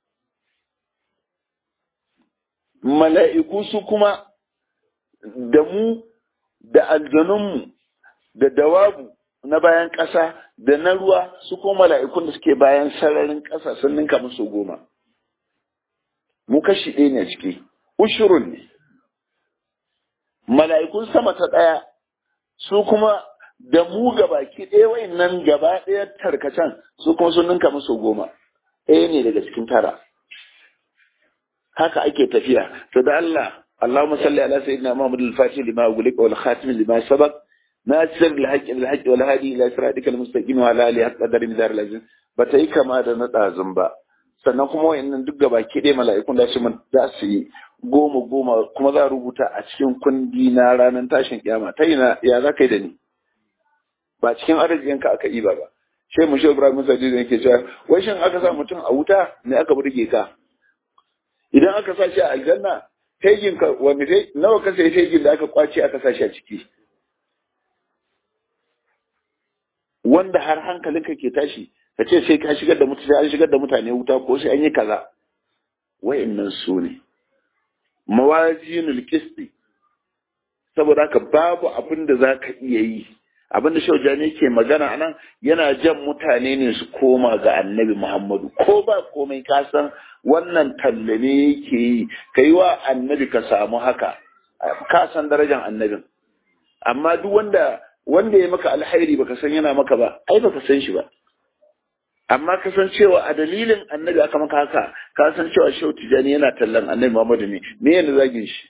mala'iku su kuma da mu da aljanunmu da dawabu na bayan ƙasa da na ruwa su kuma mala'ikun da suke bayan sararin ƙasa sun ninka musu goma mu kashi ɗaya ne ciki ushurun ne mala'ikun sama ta ɗaya su kuma da mu gabaki ɗaya wayannan gaba ɗaya tarkacen su kuma sun ninka musu goma ɗaya ne daga cikin tara haka ake tafiya to da Allah اللهم صل على سيدنا محمد الفاتح لما أغلق والخاتم لما سبق ناصر الحق بالحق والهادي إلى صراطك المستقيم وعلى آله حق قدر مدار العزيز بتأي كما da na ɗazun ba sannan kuma wayannan duk gaba ke dai mala'ikun da su za su yi goma goma kuma za a rubuta a cikin kundi na ranar tashin kiyama ta ina ya za ka yi da ni ba cikin arzikinka aka yi ba ba shi mu shi Ibrahim Musa da yake cewa wai shin aka sa mutum a wuta ne aka burge ka idan aka sa shi a aljanna fegin ka wani dai nawa ka sai fegin da aka kwace aka sa shi a ciki wanda har hankalinka ke tashi ka ce sai ka shigar da mutane an shigar da mutane wuta ko sai an yi kaza wa'annan su ne mawazinul qisti saboda haka babu abin da za ka iya yi abin da shaujani ke magana anan yana jan mutane ne su koma ga annabi muhammadu ko ba komai ka san wannan talle ne yake yi ka yi wa annabi ka samu haka ka san darajar annabin amma duk wanda wanda ya maka alhairi baka san yana maka ba ai baka san shi ba amma ka san cewa a dalilin annabi aka maka haka ka san cewa shehu tijani yana tallan annabi muhammadu ne me yana zagin shi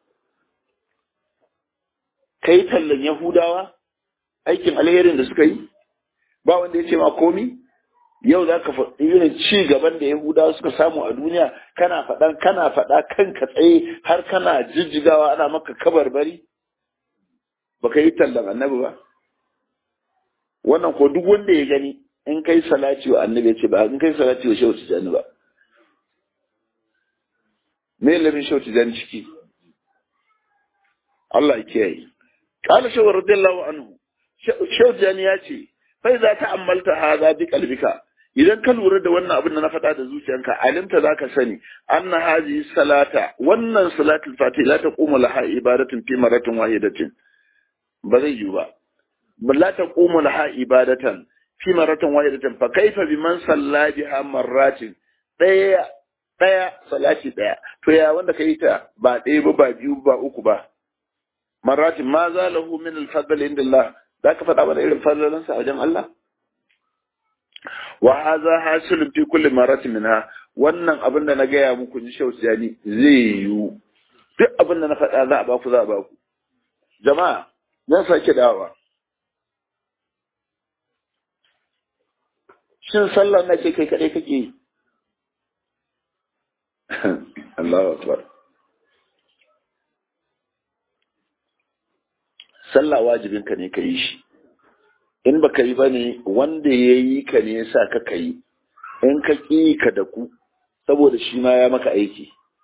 kai tallan yahudawa aikin alherin da suka yi ba wanda ya ce ma komi yau za ka faɗi irin ci gaban da yahudawa suka samu a duniya kana faɗan kana faɗa kanka tsaye har kana jijjigawa ana maka kabarbari baka yi tallan annabi ba wannan ko duk wanda ya gani in kai salati wa annabi ya ce ba in kai salati wa shehu tijani ba me lamin shehu tijani ciki Allah ya kiyaye قال شو رضي الله عنه شو جاني ya ce fai za ta ammalta haza bi kalbika idan ka lura da wannan abin da na faɗa da zuciyanka alimta za ka sani anna hazi salata wannan salatul fatih la taqumu laha ibadatun fi maratin wahidatin ba zai yi ba ba la taqumu laha ibadatan fi maratin wahidatin fa kaifa biman salla biha marratin daya daya salati daya to ya wanda kai ta ba ɗaya ba ba biyu ba uku ba marratin ma za lahu min al-fadl inda Allah za ka faɗa mana irin fadlansa a wajen Allah wa hadha hasilun fi kulli maratin minha wannan abin da na gaya muku ni shau tijani zai yiwu duk abin da na faɗa za a baku za a baku jama'a zan sake dawa shin sallar na ce kai kaɗai kake yi Allahu akbar sallah wajibinka ne ka yi shi in ba ka yi ba ne wanda ya yi ka ne ya sa ka ka yi in ka ƙi ka da ku saboda shi ma ya maka aiki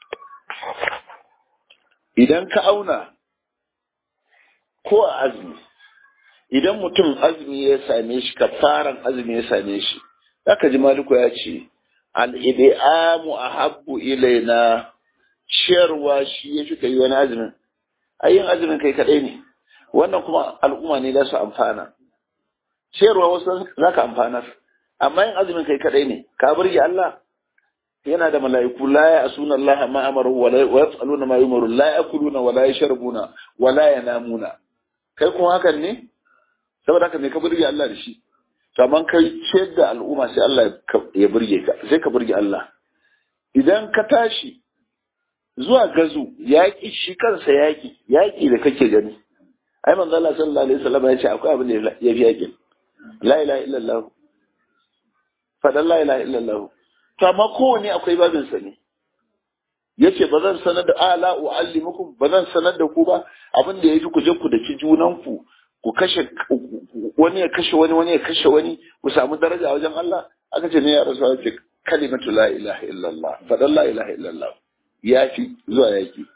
idan ka auna ko a azumi idan mutum azumi ya same shi kafaran azumi ya same shi zaka ji maliku ya ce al'idi'amu a habbu ilaina ciyarwa shi ya fi ka yi wani azumin ayyin azumin kai kaɗai ne wannan kuma al'umma ne za su amfana ciyarwa wasu za ka amfanar amma yin azumin kai kadai ne ka burge Allah yana da mala'iku la ya asuna Allah ma amaru wa la yaf'aluna ma yumaru la yakuluna wa la yashrabuna wa la yanamuna kai kuma hakan ne saboda haka me ka burge Allah da shi to amma kai ciyar da al'umma sai Allah ya burge ka sai ka burge Allah idan ka tashi zuwa gazu yaƙi shi kansa yaƙi yaƙi da kake gani ai manzo Allah sallallahu alaihi wasallam ya ce akwai abin da ya fi yakin la ilaha illallah fadan la ilaha illallah to amma kowane akwai babin sa ne yace ba zan sanar da ala uallimukum ba zan sanar da ku ba abin da yafi ku je ku daki junan ku ku kashe wani ya kashe wani wani ya kashe wani ku samu daraja wajen Allah aka ce ne ya rasu ce kalimatu la ilaha illallah fadan la ilaha illallah yafi zuwa yaki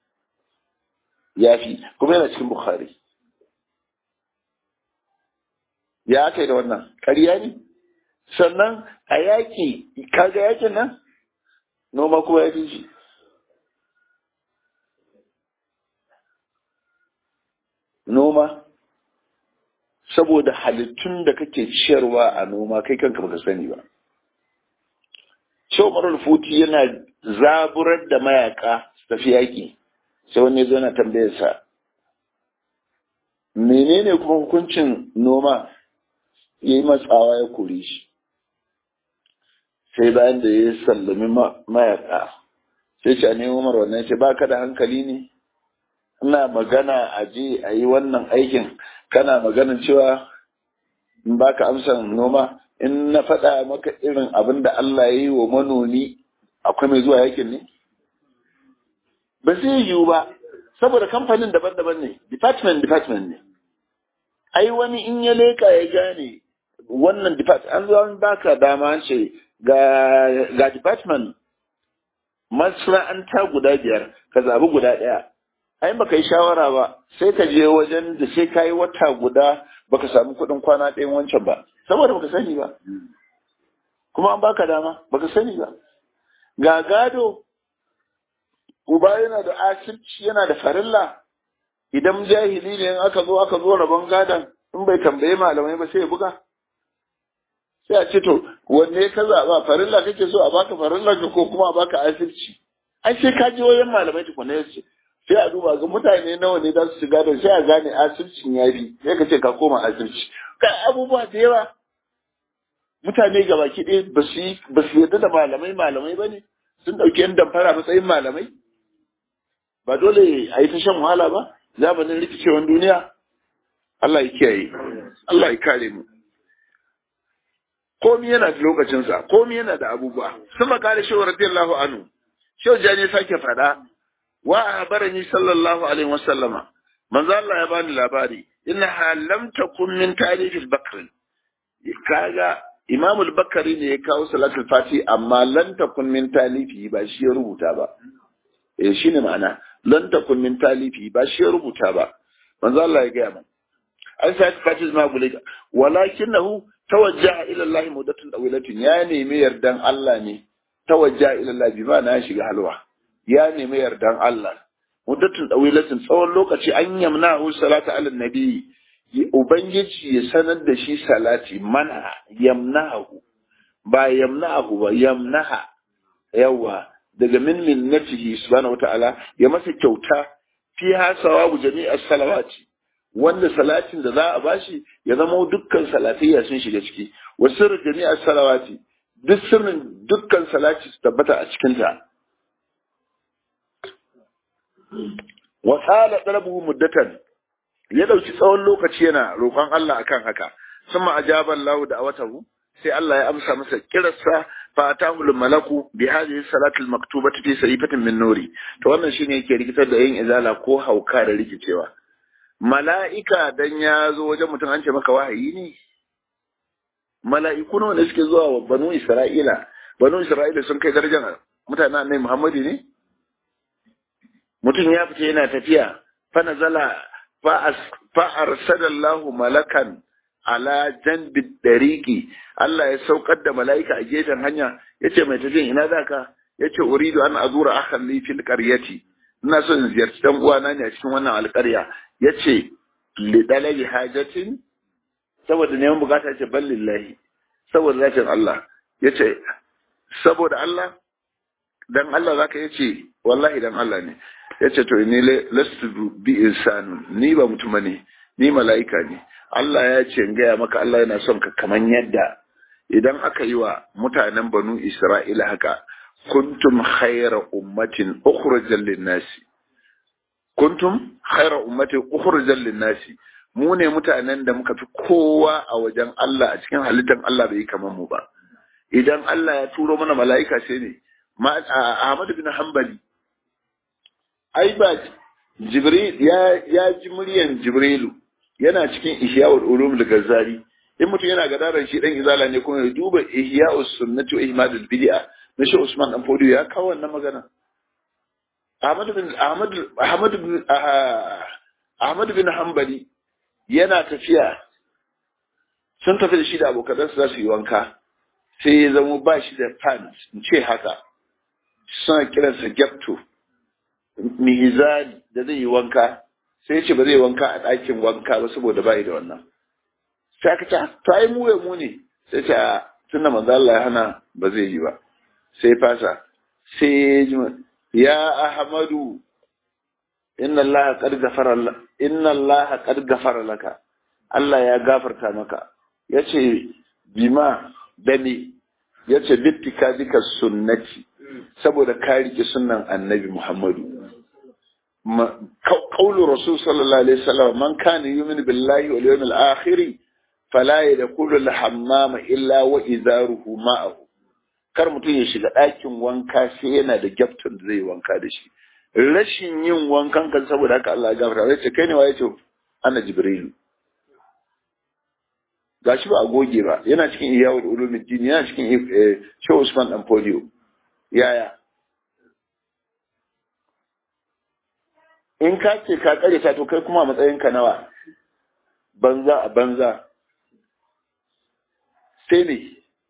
yafi kuma yana cikin bukhari ya aka yi da wannan ƙarya ne sannan a yaƙi kaga yaƙin nan noma kuma ya fi shi noma saboda halittun da kake ciyarwa a noma kai kanka baka sani ba Shehu Umarul Futi yana zaburar da mayaka su tafi yaƙi sai wani zo na tambayarsa menene kuma hukuncin noma ya yi matsawa ya kore shi sai bayan da ya sallami mayaka sai ce a nemo umar wannan ce ba ka da hankali ne ina magana a je a yi wannan aikin kana maganin cewa in ba ka amsan noma in na faɗa maka irin abin da Allah ya yi wa manomi akwai mai zuwa yakin ne ba zai yiwu ba saboda kamfanin daban-daban ne department department ne ai wani in ya leka ya gane wannan department an zo an baka dama ce ga ga department masana'anta guda biyar ka zabi guda ɗaya ai baka yi shawara ba sai ka je wajen da sai ka yi wata guda baka samu kuɗin kwana ɗayan wancan ba saboda baka sani ba kuma an baka dama baka sani ba ga gado uba yana da asirci yana da farilla idan jahili ne in aka zo aka zo rabon gadon in bai tambaye malamai ba sai ya buga sai a ce to wanne ka zaɓa farilla kake so a baka farilla ka ko kuma a baka asirci ai sai ka je wajen malamai tukuna ya ce sai a duba ga mutane nawa ne za su shiga da sai a gane asircin ya bi sai ka ce ka koma asirci ka abubuwa da yawa mutane ga baki ɗaya ba su ba su yarda da malamai malamai ba ne sun ɗauki yan damfara matsayin malamai ba dole a yi ta shan wahala ba zamanin rikicewan duniya Allah ya kiyaye Allah ya kare mu komi yana da lokacinsa komi yana da abubuwa sama kare shehu radiyallahu anhu shehu jani sake faɗa wa abarani sallallahu alaihi wasallama manzo Allah ya bani labari inna lam takun min tarihil bakr kaga Imam al-Bakari ne ya kawo salatul fati amma lan takun min talifi ba shi ya rubuta ba eh shine ma'ana lan takun min talifi ba shi ya rubuta ba manzo Allah ya gaya min an sa ta fati ma gule walakinahu tawajjaha ila Allah mudatun dawilatin ya nemi yardan Allah ne tawajjaha ila Allah bi ma na shiga halwa ya nemi yardan Allah mudatun dawilatin tsawon lokaci an yamna hu salatu ala nabi ubangiji ya sanar da shi salati mana yamnahu ba yamnahu ba yamnaha yawa daga min minnatihi subhanahu wataala ya masa kyauta fi hasawa jami'a salawati wanda salatin da za a bashi ya zama dukkan salatayya sun shiga ciki wa sirr jami'a salawati duk sirrin dukkan salati su tabbata a cikin ta wa sala talabuhu muddatan ya dauki tsawon lokaci yana roƙon Allah akan haka summa ajaba Allah da awatahu sai Allah ya amsa masa kirarsa fa atahu malaku bi hadhihi salati al-maktubati fi sayfatin min nuri to wannan shine yake rikitar da yin izala ko hauka da rikicewa mala'ika dan ya zo wajen mutum an ce maka wahayi ne mala'iku nawa ne suke zuwa wa banu isra'ila banu isra'ila sun kai darajar mutanen annabi muhammadu ne mutum ya fita yana tafiya fa nazala fa arsalallahu malakan ala janbi dariki Allah ya saukar da mala'ika a gefen hanya yace mai tafiyan ina zaka yace uridu an azura akhan li fil qaryati ina so in ziyarci dan uwana ne a cikin wannan alƙarya yace li dalabi hajatin saboda neman bukata yace ballillahi saboda zatin Allah yace saboda Allah dan Allah zaka yace wallahi dan Allah ne yace to ni lastu bi insanu ni ba mutum ne ni mala'ika ne Allah ya ce in gaya maka Allah yana son ka kaman yadda idan aka yi wa mutanen banu Isra'ila haka kuntum khayra ummatin ukhrijal lin-nasi kuntum khayra ummatin ukhrijal lin-nasi mu ne mutanen da muka fi kowa a wajen Allah a cikin halittar Allah bai kaman mu ba idan Allah ya turo mana mala'ika sai ne Ahmad bin Hanbali ai ba Jibril ya ya ji muryan Jibrilu yana cikin ihya'ul ulum al-ghazali in mutum yana gadaran shi dan izala ne kuma ya duba ihya'us sunnati wa ihmadul bid'a na shi Usman dan Fodio ya kawo wannan magana Ahmad bin Ahmad Ahmad bin Ahmad bin Hanbali yana tafiya sun tafi da shi da abokanansu za su yi wanka sai ya zama ba shi da pants in ce haka suna kiransa gyapto mihizari da zai yi wanka sai ya ce ba zai wanka a ɗakin wanka ba saboda bai da wannan sai aka ce to ai mu mu ne sai ce tun da manzo Allah ya hana ba zai yi ba sai fasa sai ya ahmadu inna Allah qad ghafara inna Allah qad ghafara laka Allah ya gafarta maka yace bima dani yace bittika dika sunnati saboda ka rike sunnan annabi Muhammadu قول رسول صلى الله عليه وسلم من كان يؤمن بالله واليوم الآخر فلا يدخل الحمام إلا وإزاره معه kar mutum ya shiga ɗakin wanka sai yana da gyafton da zai wanka da shi rashin yin wankan kan saboda haka Allah ya gafarta sai ce kai ne wa yace ana jibrilu gashi ba a goge ba yana cikin iyawul ulumuddin yana cikin Shehu Usman dan Polio yaya in ka ce ka kare ta to kai kuma matsayinka nawa banza a banza sai ne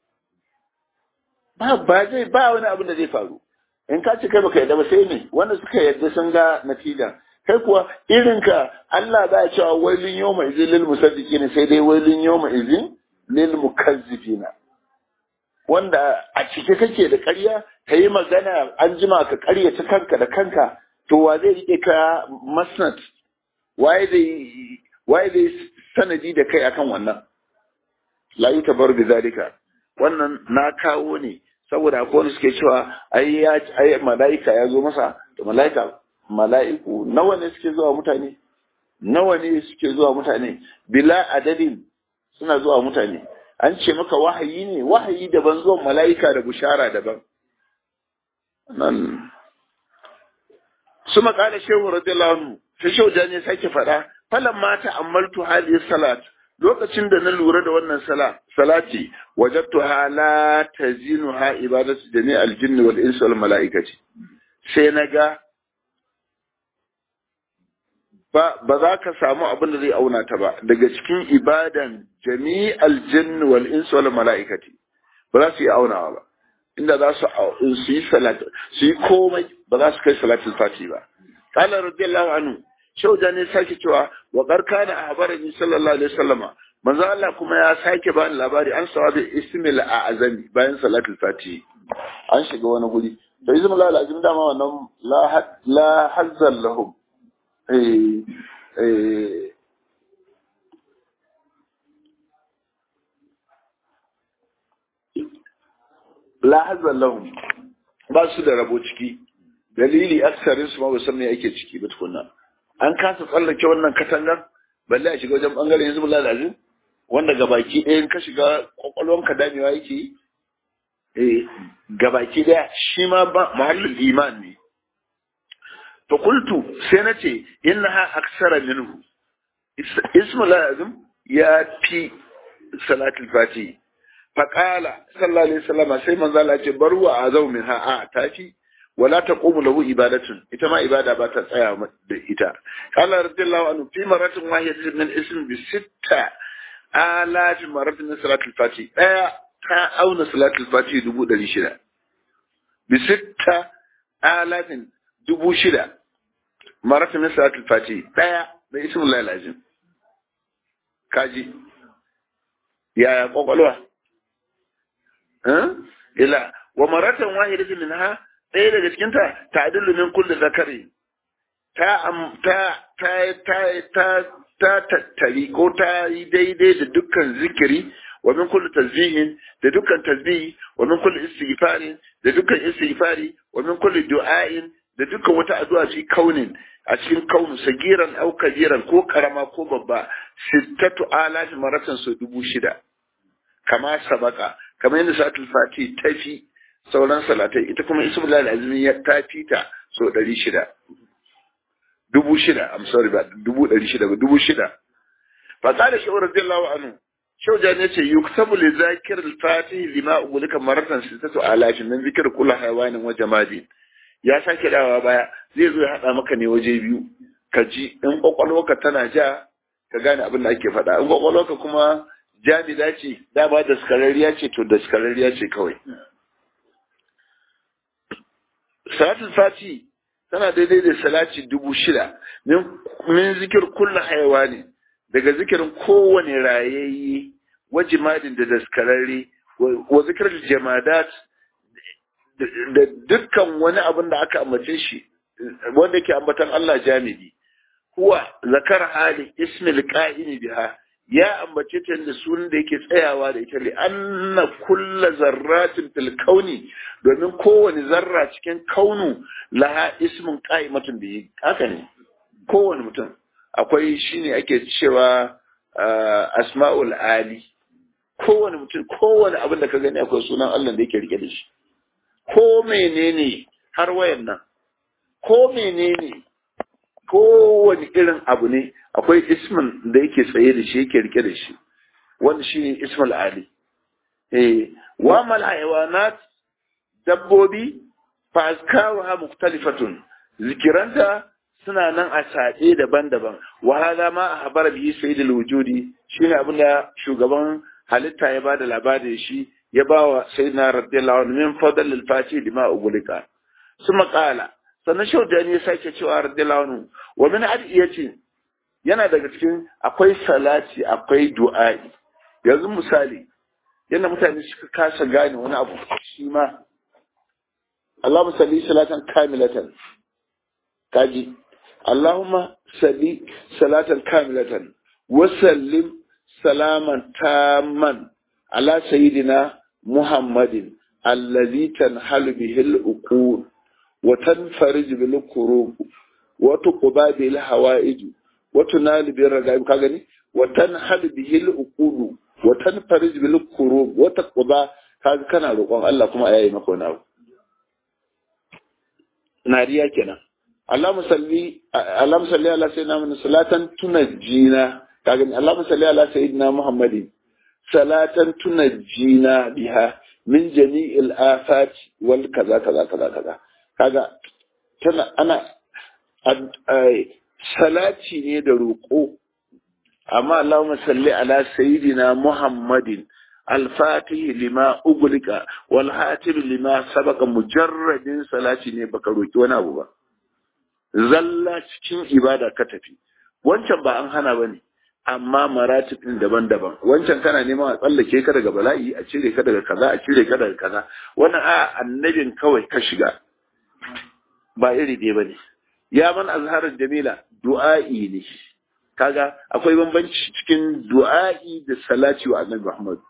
ba ba zai ba wani abin da zai faru in ka ce kai baka yarda ba sai ne wanda suka yarda sun ga natija kai kuwa irinka Allah ba ya cewa wailin yawma izin lil musaddiqin sai dai wailin yawma izin lil mukazzibina wanda a cike kake da ƙarya ka yi magana an jima ka ƙaryata kanka da kanka to wa zai rike ka masnad waye zai waye zai sanadi da kai akan wannan la yi tabar da zalika wannan na kawo ne saboda akwai wani suke cewa ai ya ai malaika ya zo masa to malaika malaiku nawa ne suke zuwa mutane nawa ne suke zuwa mutane bila adadin suna zuwa mutane an ce maka wahayi ne wahayi daban zuwan malaika da bushara daban nan su makala shehu radiyallahu anhu sai shehu da ne sake faɗa falan mata ammaltu hadhihi salat lokacin da na lura da wannan sala salati wajadtu la tazinu ha ibadatu jami al jinni wal insi wal malaikati sai naga ba ba za ka samu abin da zai auna ta ba daga cikin ibadan jami'al jinni wal insi wal malaikati ba za su yi aunawa ba inda za su su yi salat su yi komai ba za su kai salatul fati ba qala radiyallahu anhu shauja ne sake cewa wa qarkana ahbarani sallallahu alaihi wasallama manzo Allah kuma ya sake bani labari an sawabi ismil a'zami bayan salatul fati an shiga wani guri to ismil a'zami dama wannan la la hazzal lahum eh eh la hazzal lahum ba su da rabo ciki dalili aksarin su ma ba san me ake ciki ba tukunna an kasa tsallake wannan katangar balle a shiga wajen bangaren yanzu bulla da azin wanda gabaki ɗayan ka shiga kwakwalwanka damewa yake yi eh gabaki ɗaya shi ma ba mahallin iman ne to kultu sai na ce innaha aksara minhu ismul azim ya fi salatul fati faqala sallallahu alaihi wasallam sai manzo Allah ce barwa azau min ha a tafi wala taqumu lahu ibadatun ita ma ibada ba ta tsaya da ita qala radiyallahu anhu fi maratin wahidatin min ism bi sitta alaf maratin min salatul fati daya ta auna salatul fati dubu ɗari shida bi sitta alafin dubu shida maratin min salatul fati daya da ismullahi lazim kaji yaya kwakwalwa ila wa maratan wahidatin minha ɗaya daga cikinta ta dillu min kulli zakari ta ta ta ta ta ta tattari ko ta yi daidai da dukkan zikiri wa min kulli tasbihin da dukkan tasbihi wa min kulli istighfarin da dukkan istighfari wa min kulli du'ain da dukkan wata addu'a fi kaunin a cikin kaunu sagiran au kabiran ko karama ko babba sittatu alafi maratan su dubu shida kama sabaka kamar yadda salatul fati tafi sauran salatai ita kuma ismullah al-azmi ya tafi ta so ɗari shida dubu shida I'm sorry ba dubu ɗari shida ba dubu shida fa qala shi radiyallahu anhu shaujan yace yuktabu li zakir al-fatih lima ugulika maratan sittatu alafin min zikr kullu hayawanin wa jamadin ya sake dawa baya zai zo ya hada maka ne waje biyu ka ji in kwakwalwarka tana ja ka gane abin da ake faɗa in kwakwalwarka kuma jami'a ce dama da skararriya ce to da skararriya ce kawai salatul fati tana daidai da salati dubu shida min zikir kulla hayawani daga zikirin kowane rayayye wa jimadin da daskararre wa zikir jamadat da dukkan wani abin da aka ambace shi wanda ke ambatan Allah jami'i huwa zakar hali ismil qa'imi biha ya ambace ta da sunan da yake tsayawa da ita li anna kulla zarratin fil kauni domin kowane zarra cikin kaunu laha ismin qa'imatun bihi haka ne kowane mutum akwai shine ake cewa asma'ul ali kowane mutum kowane abin da ka gani akwai sunan Allah da yake rike da shi ko menene har wayan nan ko menene kowane irin abu ne akwai ismin da yake tsaye da shi yake rike da shi wanda shi ne ismul ali eh wa mal hayawanat dabbobi fa azkaruha mukhtalifatun zikiranta suna nan a saɗe daban-daban wa hada ma ahbara bihi sayyidul wujudi shine abin da shugaban halitta ya bada labarin shi ya bawa sayyidina radiyallahu anhu min fadl al-fatih lima ugulika suma qala sannan shaudani ya sake cewa radiyallahu anhu wa min adiyati yana daga cikin akwai salati akwai du'a'i yanzu misali yadda mutane suka kasa gane wani abu shi ma Allahumma salli salatan kamilatan kaji Allahumma salli salatan kamilatan wa sallim salaman tamman ala sayyidina Muhammadin allazi tanhalu bihil uqul وتنفرج بالكروب وتقضى به الحوائج وتنال به الرغائب كاغني وتنحل به العقول وتنفرج بالكروب وتقضى kaga kana roƙon Allah kuma yayi maka wani abu nariya kenan Allahumma salli Allahumma salli ala sayyidina Muhammad salatan tunajjina kaga Allahumma salli ala sayyidina Muhammadin salatan tunajjina biha min jami'il afati wal kaza kaza kaza kaza kaga tana ana salati ne da roƙo amma Allahumma salli ala sayyidina Muhammadin al-fatih lima uglika wal hatim lima sabaka mujarradin salati ne baka roki wani abu ba zalla cikin ibada ka tafi wancan ba an hana bane amma maratib din daban-daban wancan kana neman a tsallake ka daga bala'i a cire ka daga kaza a cire ka daga kaza wannan a annabin kawai ka shiga ba iri ɗaya ba ne. Ya man azharar jamila du'a'i ne. Kaga akwai bambanci cikin du'a'i da salati wa annabi Muhammad.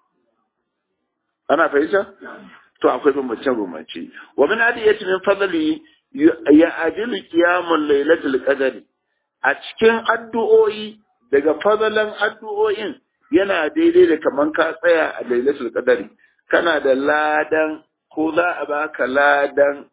Ana fahimta? To akwai bambancin bambanci. Wa min adiyati min fadli ya adilu qiyamul lailatul qadr. A cikin addu'o'i daga fadalan addu'o'in yana daidai da kaman ka tsaya a lailatul qadari. Kana da ladan ko za a baka ladan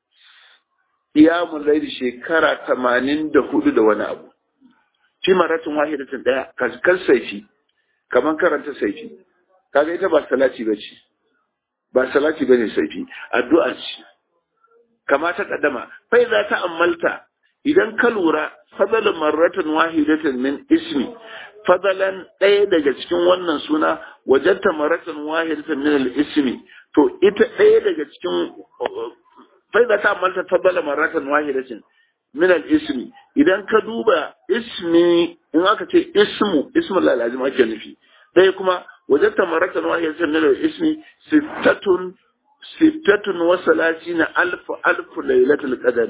iyamun laili shekara tamanin da hudu da wani abu fi maratin wahidatin daya kan saifi kamar karanta saifi kaga ita ba salati ba ce ba salati ba ne saifi addu'a ce kama ta kaddama fai za ta ammalta idan ka lura fadalan marratan wahidatin min ismi fadalan ɗaya daga cikin wannan suna wajenta marratan wahidatin min al-ismi to ita ɗaya daga cikin فإذا تعملت تفضل مرة واحدة من الاسم إذا كدوبا اسمي إن أكت اسم اسم الله لازم أجل فيه ده كما وجدت مرة واحدة من الاسم ستة ستة وثلاثين ألف ألف ليلة القدر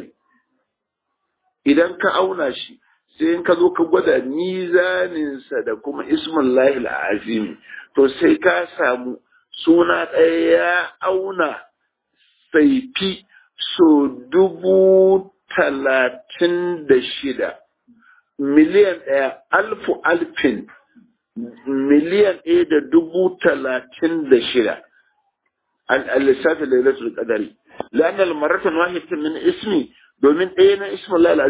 إذا كأونا شيء sai in ka zo ka gwada mizaninsa da kuma ismin lahil azimi to sai ka samu suna ɗaya ya auna saifi so dubu talatin da shida miliyan ɗaya alfu alfin miliyan ɗaya da dubu talatin da shida al-lissafi lailatul qadari la'anna al-maratan wahidatin min ismi domin ɗaya na ismin Allah azim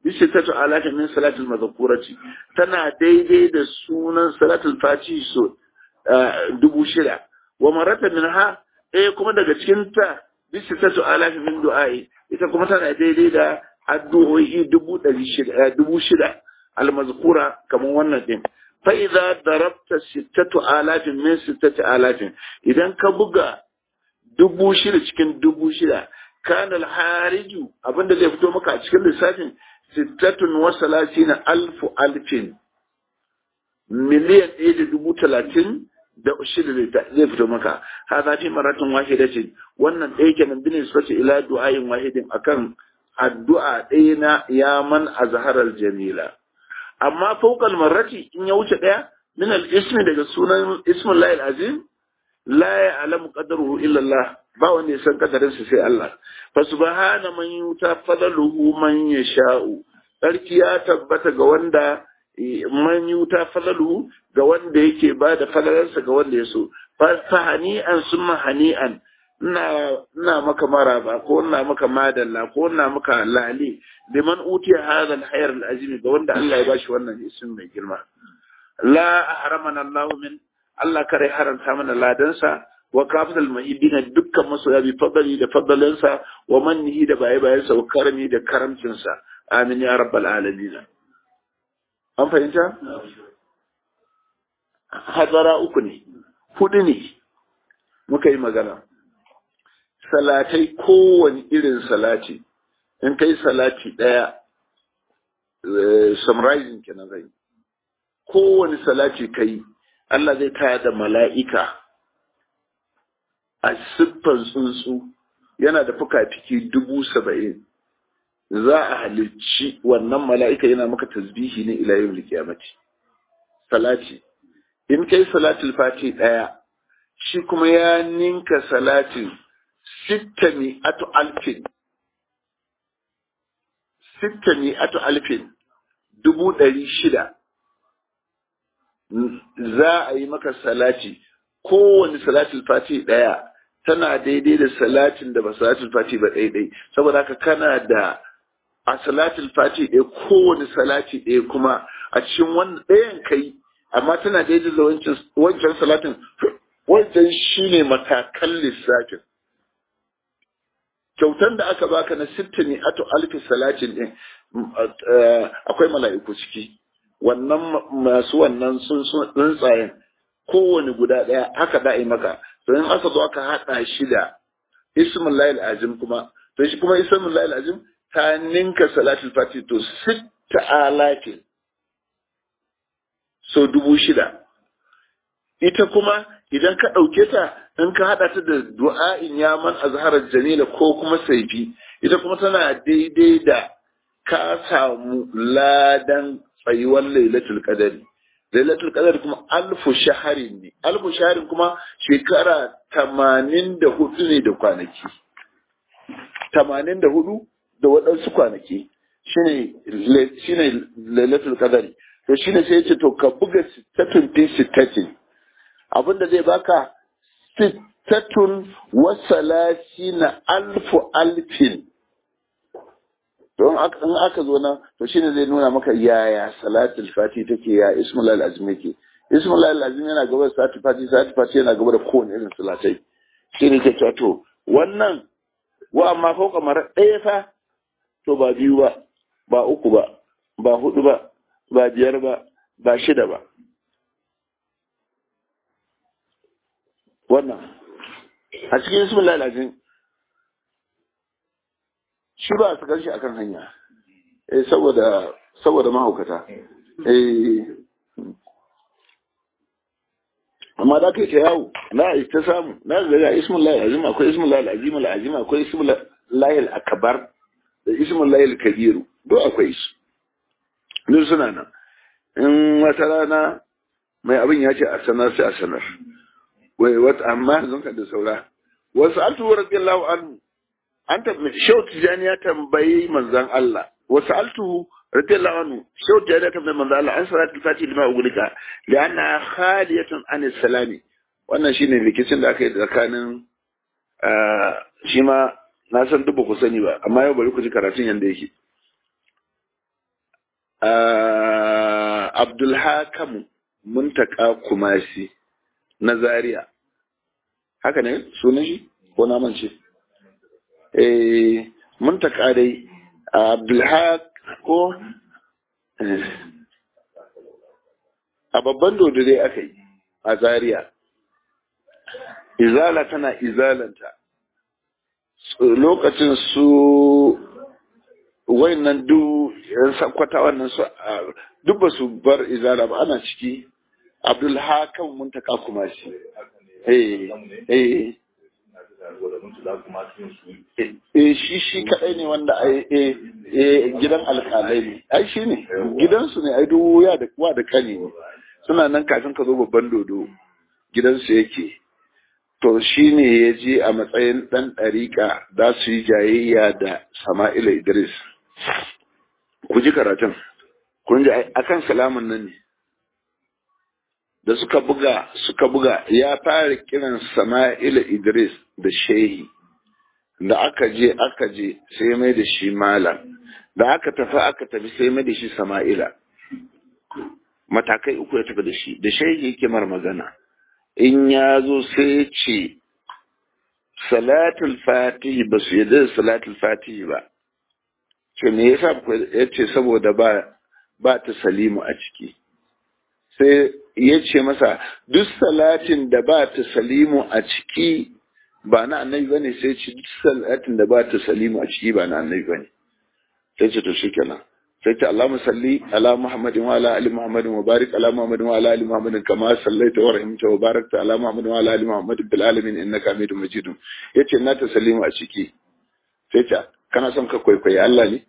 bisittatu alatin min salatul mazkurati tana daidai da sunan salatul fati so dubu shida wa marata minha eh kuma daga cikin ta bisittatu alatin min du'ai ita kuma tana daidai da addu'o'i dubu ɗari shida dubu shida almazkura kamar wannan din fa idza darabta sittatu alatin min sittati alatin idan ka buga dubu shida cikin dubu shida kana alhariju abinda zai fito maka a cikin lissafin sittatun wa salatina alfu alfin miliyan ɗaya da dubu talatin da shida zai fito maka hada fi maratin wahidatin wannan ɗaya kenan bin isfati ila du'ayin wahidin akan addu'a ɗaya na yaman azharar jamila amma fawqal marrati in ya wuce ɗaya min al-ismi daga sunan ismin lahil azim la ya'lamu qadaruhu illa Allah ba wanda ya san kadarinsa sai Allah fa subhana man yuta fadaluhu man yasha'u sarki ya tabbata ga wanda man yuta fadaluhu ga wanda yake ba da fadalarsa ga wanda ya so fa hani'an summa hani'an ina ina maka maraba ko ina maka madalla ko ina maka lali liman utiya hadha al-hayr al-azim ga wanda Allah ya bashi wannan ismin mai girma la ahramana Allah min Allah kare haramta mana ladansa wa kafin mahibina dukkan masoya bi fadali da fadalansa wa mannihi da baye bayansa wa karami da karamcinsa amin ya rabbal alamin an fahimta hadara uku ne hudu ne muka yi magana salatai kowane irin salati in kai salati daya summarizing kenan zai kowane salati kai Allah zai taya da mala'ika a siffan tsuntsu yana da fuka-fiki dubu saba'in za a halicci wannan mala'ika yana maka tasbihi ne ila yin likiyamati salati in kai salatul fati ɗaya shi kuma ya ninka salatin sittami atu alfin sittami atu alfin dubu ɗari shida za a yi maka salati kowane salatul fati ɗaya tana daidai da salatin da ba salatul fati ba ɗaiɗai saboda haka kana da a salatul fati ɗaya kowane salati ɗaya kuma a cikin wannan ɗayan kai amma tana daidai da wancan salatin wancan shine matakan lissafin kyautan da aka baka na sittini ato alfi salatin ɗin akwai mala'iku ciki wannan masu wannan sun tsuntsayen kowane guda ɗaya haka da'i maka to in aka zo aka haɗa shi da ismin layil azim kuma to shi kuma ismin layil azim ta ninka salatul fati to sitta alatin so dubu shida ita kuma idan ka ɗauke ta in ka haɗa ta da du'a'in yaman azharar jamila ko kuma saifi ita kuma tana daidai da ka samu ladan tsayuwar lailatul qadari lailatul qadari kuma alfu shaharin ne alfu shaharin kuma shekara tamanin da hudu ne da kwanaki tamanin da hudu da waɗansu kwanaki shine shine lailatul qadari to shine sai yace to ka buga sittatun fi sittatin abinda zai baka sittatun wa salasina alfu alfin don in aka zo nan to shine zai nuna maka yaya salatul fati take ya ismul azim yake ismul azim yana gaba da salatul fati salatul fati yana gaba da kowane irin salatai shine ke cewa to wannan wa amma fauka mara ɗaya fa to ba biyu ba ba uku ba ba hudu ba ba biyar ba ba shida ba wannan a cikin ismul azim shi ba su shi akan hanya eh saboda saboda mahaukata eh amma da kai ta yawo na ta samu na ga ismul lahi azim akwai ismul lahi azim al azim akwai ismul lahi al akbar da ismul lahi al kabiru duk akwai su duk suna nan in wata rana mai abin ya ce a sanar sai a sanar wai wata amma zan ka da saura wasu altu radiyallahu anhu an tabbaci shau tijani ya tambayi manzan Allah wasu altu radiyallahu anhu shau tijani ya tambayi manzan Allah an salatul fati lima ugulika li anna khaliyatun an salami wannan shine rikicin da aka yi tsakanin shi ma na san duk ba ku sani ba amma yau bari ku ji karatun yanda yake abdulhakamu muntaka kumasi na zaria haka ne sunan shi ko na mance eh muntaka dai abdulhak ko a babban dodo dai aka yi a zaria izala tana izalanta lokacin su wayannan duk yan sakwata wannan su duk ba su bar izala ba ana ciki abdul hakan muntaka kuma shi eh eh eh shi shi kadai ne wanda ai eh gidan alkalai ne ai shi ne gidansu ne ai duk ya da wa da kani ne suna nan kafin ka zo babban dodo gidansu yake to shi ne ya je a matsayin ɗan ɗariƙa za su yi jayayya da sama'ila idris ku ji karatun kun ji akan salamun nan ne da suka buga suka buga ya fara kiran sama'ila idris da shehi da aka je aka je sai mai da shi malam da aka tafi aka tafi sai mai da shi sama'ila matakai uku ya tafi da shi da shehi yake mar magana in ya zo sai ce salatul fatihi ba su yadda da salatul fatihi ba ce me yasa ya ce saboda ba ba ta salimu a ciki sai ya ce masa duk salatin da ba ta salimu a ciki ba na annabi bane sai ce duk salatin da ba ta salimu a ciki ba na annabi bane sai ce to shikenan sai ta Allahumma salli ala Muhammadin wa ala ali Muhammadin wa barik ala Muhammadin wa ala ali Muhammadin kama sallaita wa rahimta wa barakta ala Muhammadin wa ala ali Muhammadin bil alamin innaka Hamidum Majid yace na ta salimu a ciki sai ta kana son ka kwaikwayi Allah ne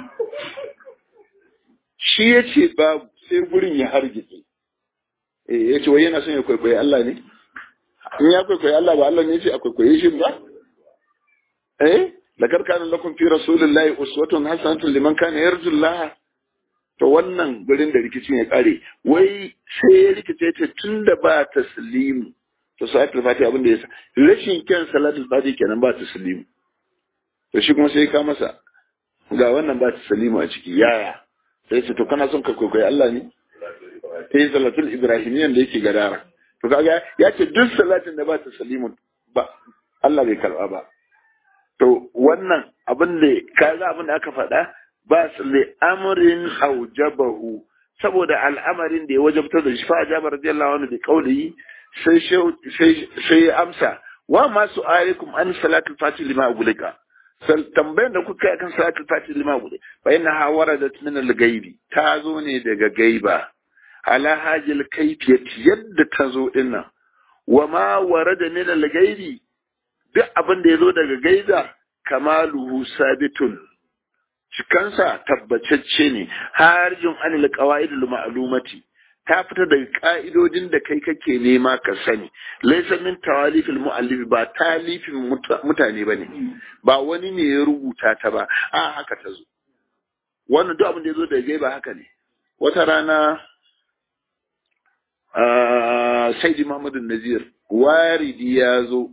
shi yace babu sai gurin ya hargitse eh yace wai yana son ya kwaikwayi Allah ne in ya kwaikwayi Allah ba Allah ne yace a kwaikwaye shi ba eh lakar kana lakum fi rasulillahi uswatun hasanatun liman kana yarju Allah to wannan gurin da rikicin ya kare wai sai ya rikice ta tunda ba taslimu to salatul fati abin da yasa rashin kyan salatul fati kenan ba taslimu to shi kuma sai ka masa ga wannan ba taslimu a ciki yaya sai ce to kana son ka kwaikwayi Allah ne sai salatul ibrahimiyyan da yake gadara to kaga ya ce duk salatin da ba taslimu ba Allah bai karba ba To wannan abin da kaga abin da aka faɗa ba su li amrin aujabahu saboda al'amarin da ya wajabtar da shi fa ajaba radiyallahu anhu bi qawlihi sai sai sai amsa wa ma su'alikum an salatul fatih lima ugulika sal tambayan da kuka kan salatul fatih lima ugulika fa inna ha waradat min al-ghaibi ta zo ne daga gaiba ala hajil kayfiyat yadda ta zo dinnan wa ma warada min al-ghaibi duk abin da ya zo daga gaiza kamaluhu sabitun cikansa tabbacacce ne harjin anil qawaidul ma'lumati ta fita daga ka'idodin da kai kake nema ka sani laysa min tawalifil muallif ba talifin mutane bane ba wani ne ya rubuta ta ba a haka ta zo wannan duk abin da ya zo daga gaiba haka ne wata rana Saidi Muhammadu Nazir waridi ya zo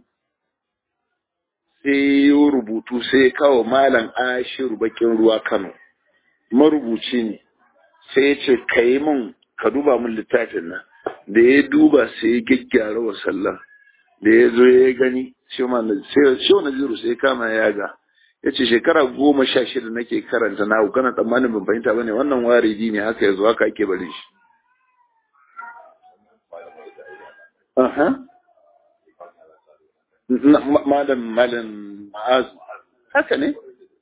sai ya rubutu sai ya kawo malam ashiru bakin ruwa kano marubuci ne sai ya ce ka yi min ka duba min littafin nan da ya duba sai ya gyaggyara wa sallah da ya zo ya gani shehu naziru sai ya kama ya ga ya ce shekara goma sha shida nake karanta na kana tsammanin ban fahimta ba ne wannan waridi ne haka ya zo haka ake bari shi malam malam ma'azu haka ne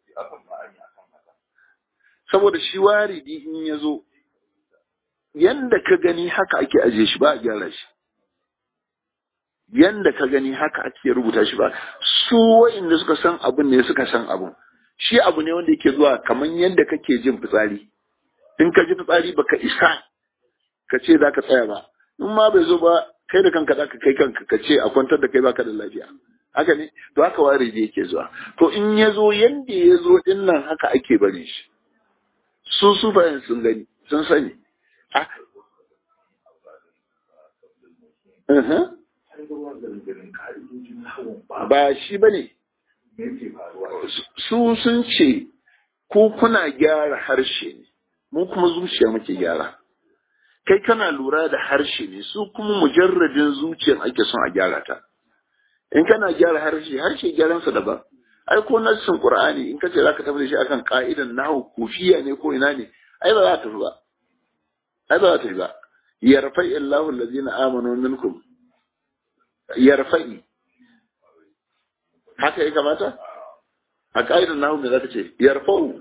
saboda shi waridi in ya zo yanda ka gani haka ake aje shi ba a gyara shi yanda ka gani haka ake rubuta shi ba su wa'inda suka san abun ne suka san abun shi abu ne wanda yake zuwa kamar yanda kake jin fitsari in ka ji fitsari baka isa ka ce za ka tsaya ba in ma bai zo ba kai da kanka zaka kai kanka ka ce a kwantar da kai baka da lafiya haka ne to haka wari da yake zuwa to in ya zo yanda ya zo din nan haka ake bari shi su su bayan sun gani sun sani ba shi ba ne su sun ce ku kuna gyara harshe ne mu kuma zuciya muke gyara kai kana lura da harshe ne su kuma mujarradin zuciyar ake son a gyara ta in kana gyara harshe harshe gyaransa daban ai ko nassin qur'ani in kace zaka tafi da shi akan ka'idan nahwu kufiya ne ko ina ne ai ba za ta fi ba ai ba za ta fi ba yarfa'i Allahu allazina amanu minkum yarfa'i haka ya kamata a ka'idan nahwu me zaka ce yarfa'u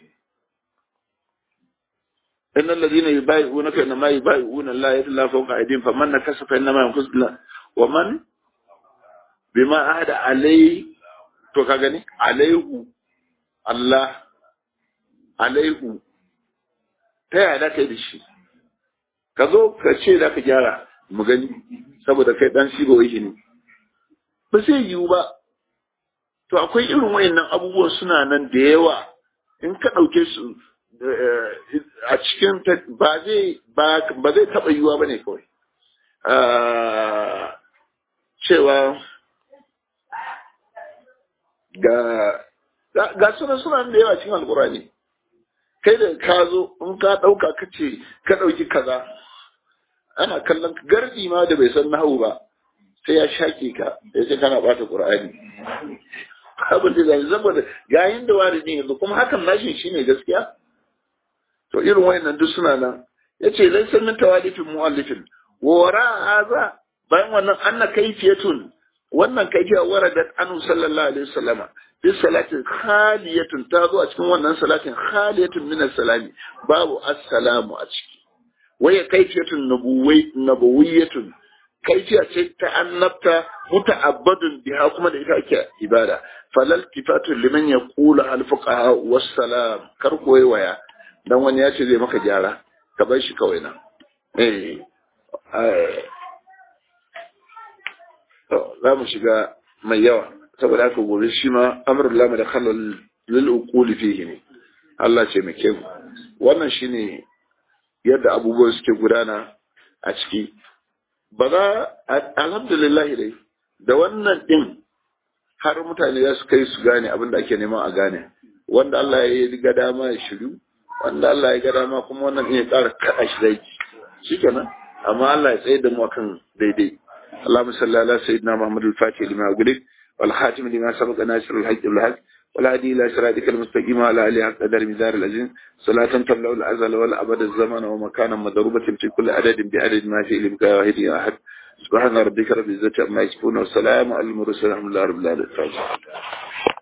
إن الذين يبايعونك إنما يبايعون الله يد الله فوق أيديهم فمن نكس فإنما ينكس الله ومن بما عهد عليه to ka gani alaihu Allah alaihu ta yaya da kai da shi ka zo ka ce da ka gyara mu gani saboda kai dan shigo yake ne ba sai yiwu ba to akwai irin wayannan abubuwan suna nan da yawa in ka ɗauke su a cikin ba zai ba zai taɓa yiwuwa ba ne kawai cewa ga ga suna suna da yawa cikin alkurani kai da ka zo in ka ɗauka ka ce ka ɗauki kaza ana kallon gardi ma da bai san nahawu ba sai ya shaƙe ka ya ce kana ɓata ƙur'ani abin da zai saboda yayin da wani ne yanzu kuma hakan nashi shine gaskiya to irin wayannan duk suna nan yace laysa min tawalifin muallifin wa wara haza bayan wannan anna kayfiyatun wannan kayfiya waradat anhu sallallahu alaihi wasallam bi salatin khaliyatun ta zo a cikin wannan salatin khaliyatun min salami babu assalamu a ciki waya kayfiyatun nabuwai nabawiyatun kaifiya ce ta annabta muta'abbadun biha kuma da ita ake ibada falal tifatu liman yaqulu al fuqaha wassalam kar koyi waya dan wani ya ce zai maka gyara ka bar shi kawai nan eh za mu shiga mai yawa saboda haka gobe shi ma amrul lama da khalal lil uquli fihi ne Allah ce mai kyau wannan shine yadda abubuwan suke gudana a ciki ba za alhamdulillah dai da wannan din har mutane za su kai su gane abin da ake neman a gane wanda Allah ya yi ga dama ya shiru wanda Allah ya ga dama kuma wannan ya ƙara kaɗa shi zai shi kenan amma Allah ya tsaye da mu akan daidai اللهم صل على سيدنا محمد الفاتح لما أغلق والخاتم لما سبق ناصر الحق بالحق والهادي إلى صراطك المستقيم وعلى آله حق قدر مدار العزيز صلاة تملأ الأزل والأبد الزمن ومكانا مضروبة في كل عدد بعدد ما في إلمك واحد يا أحد سبحان ربك رب العزة عما يصفون والسلام على المرسلين الحمد لله رب العالمين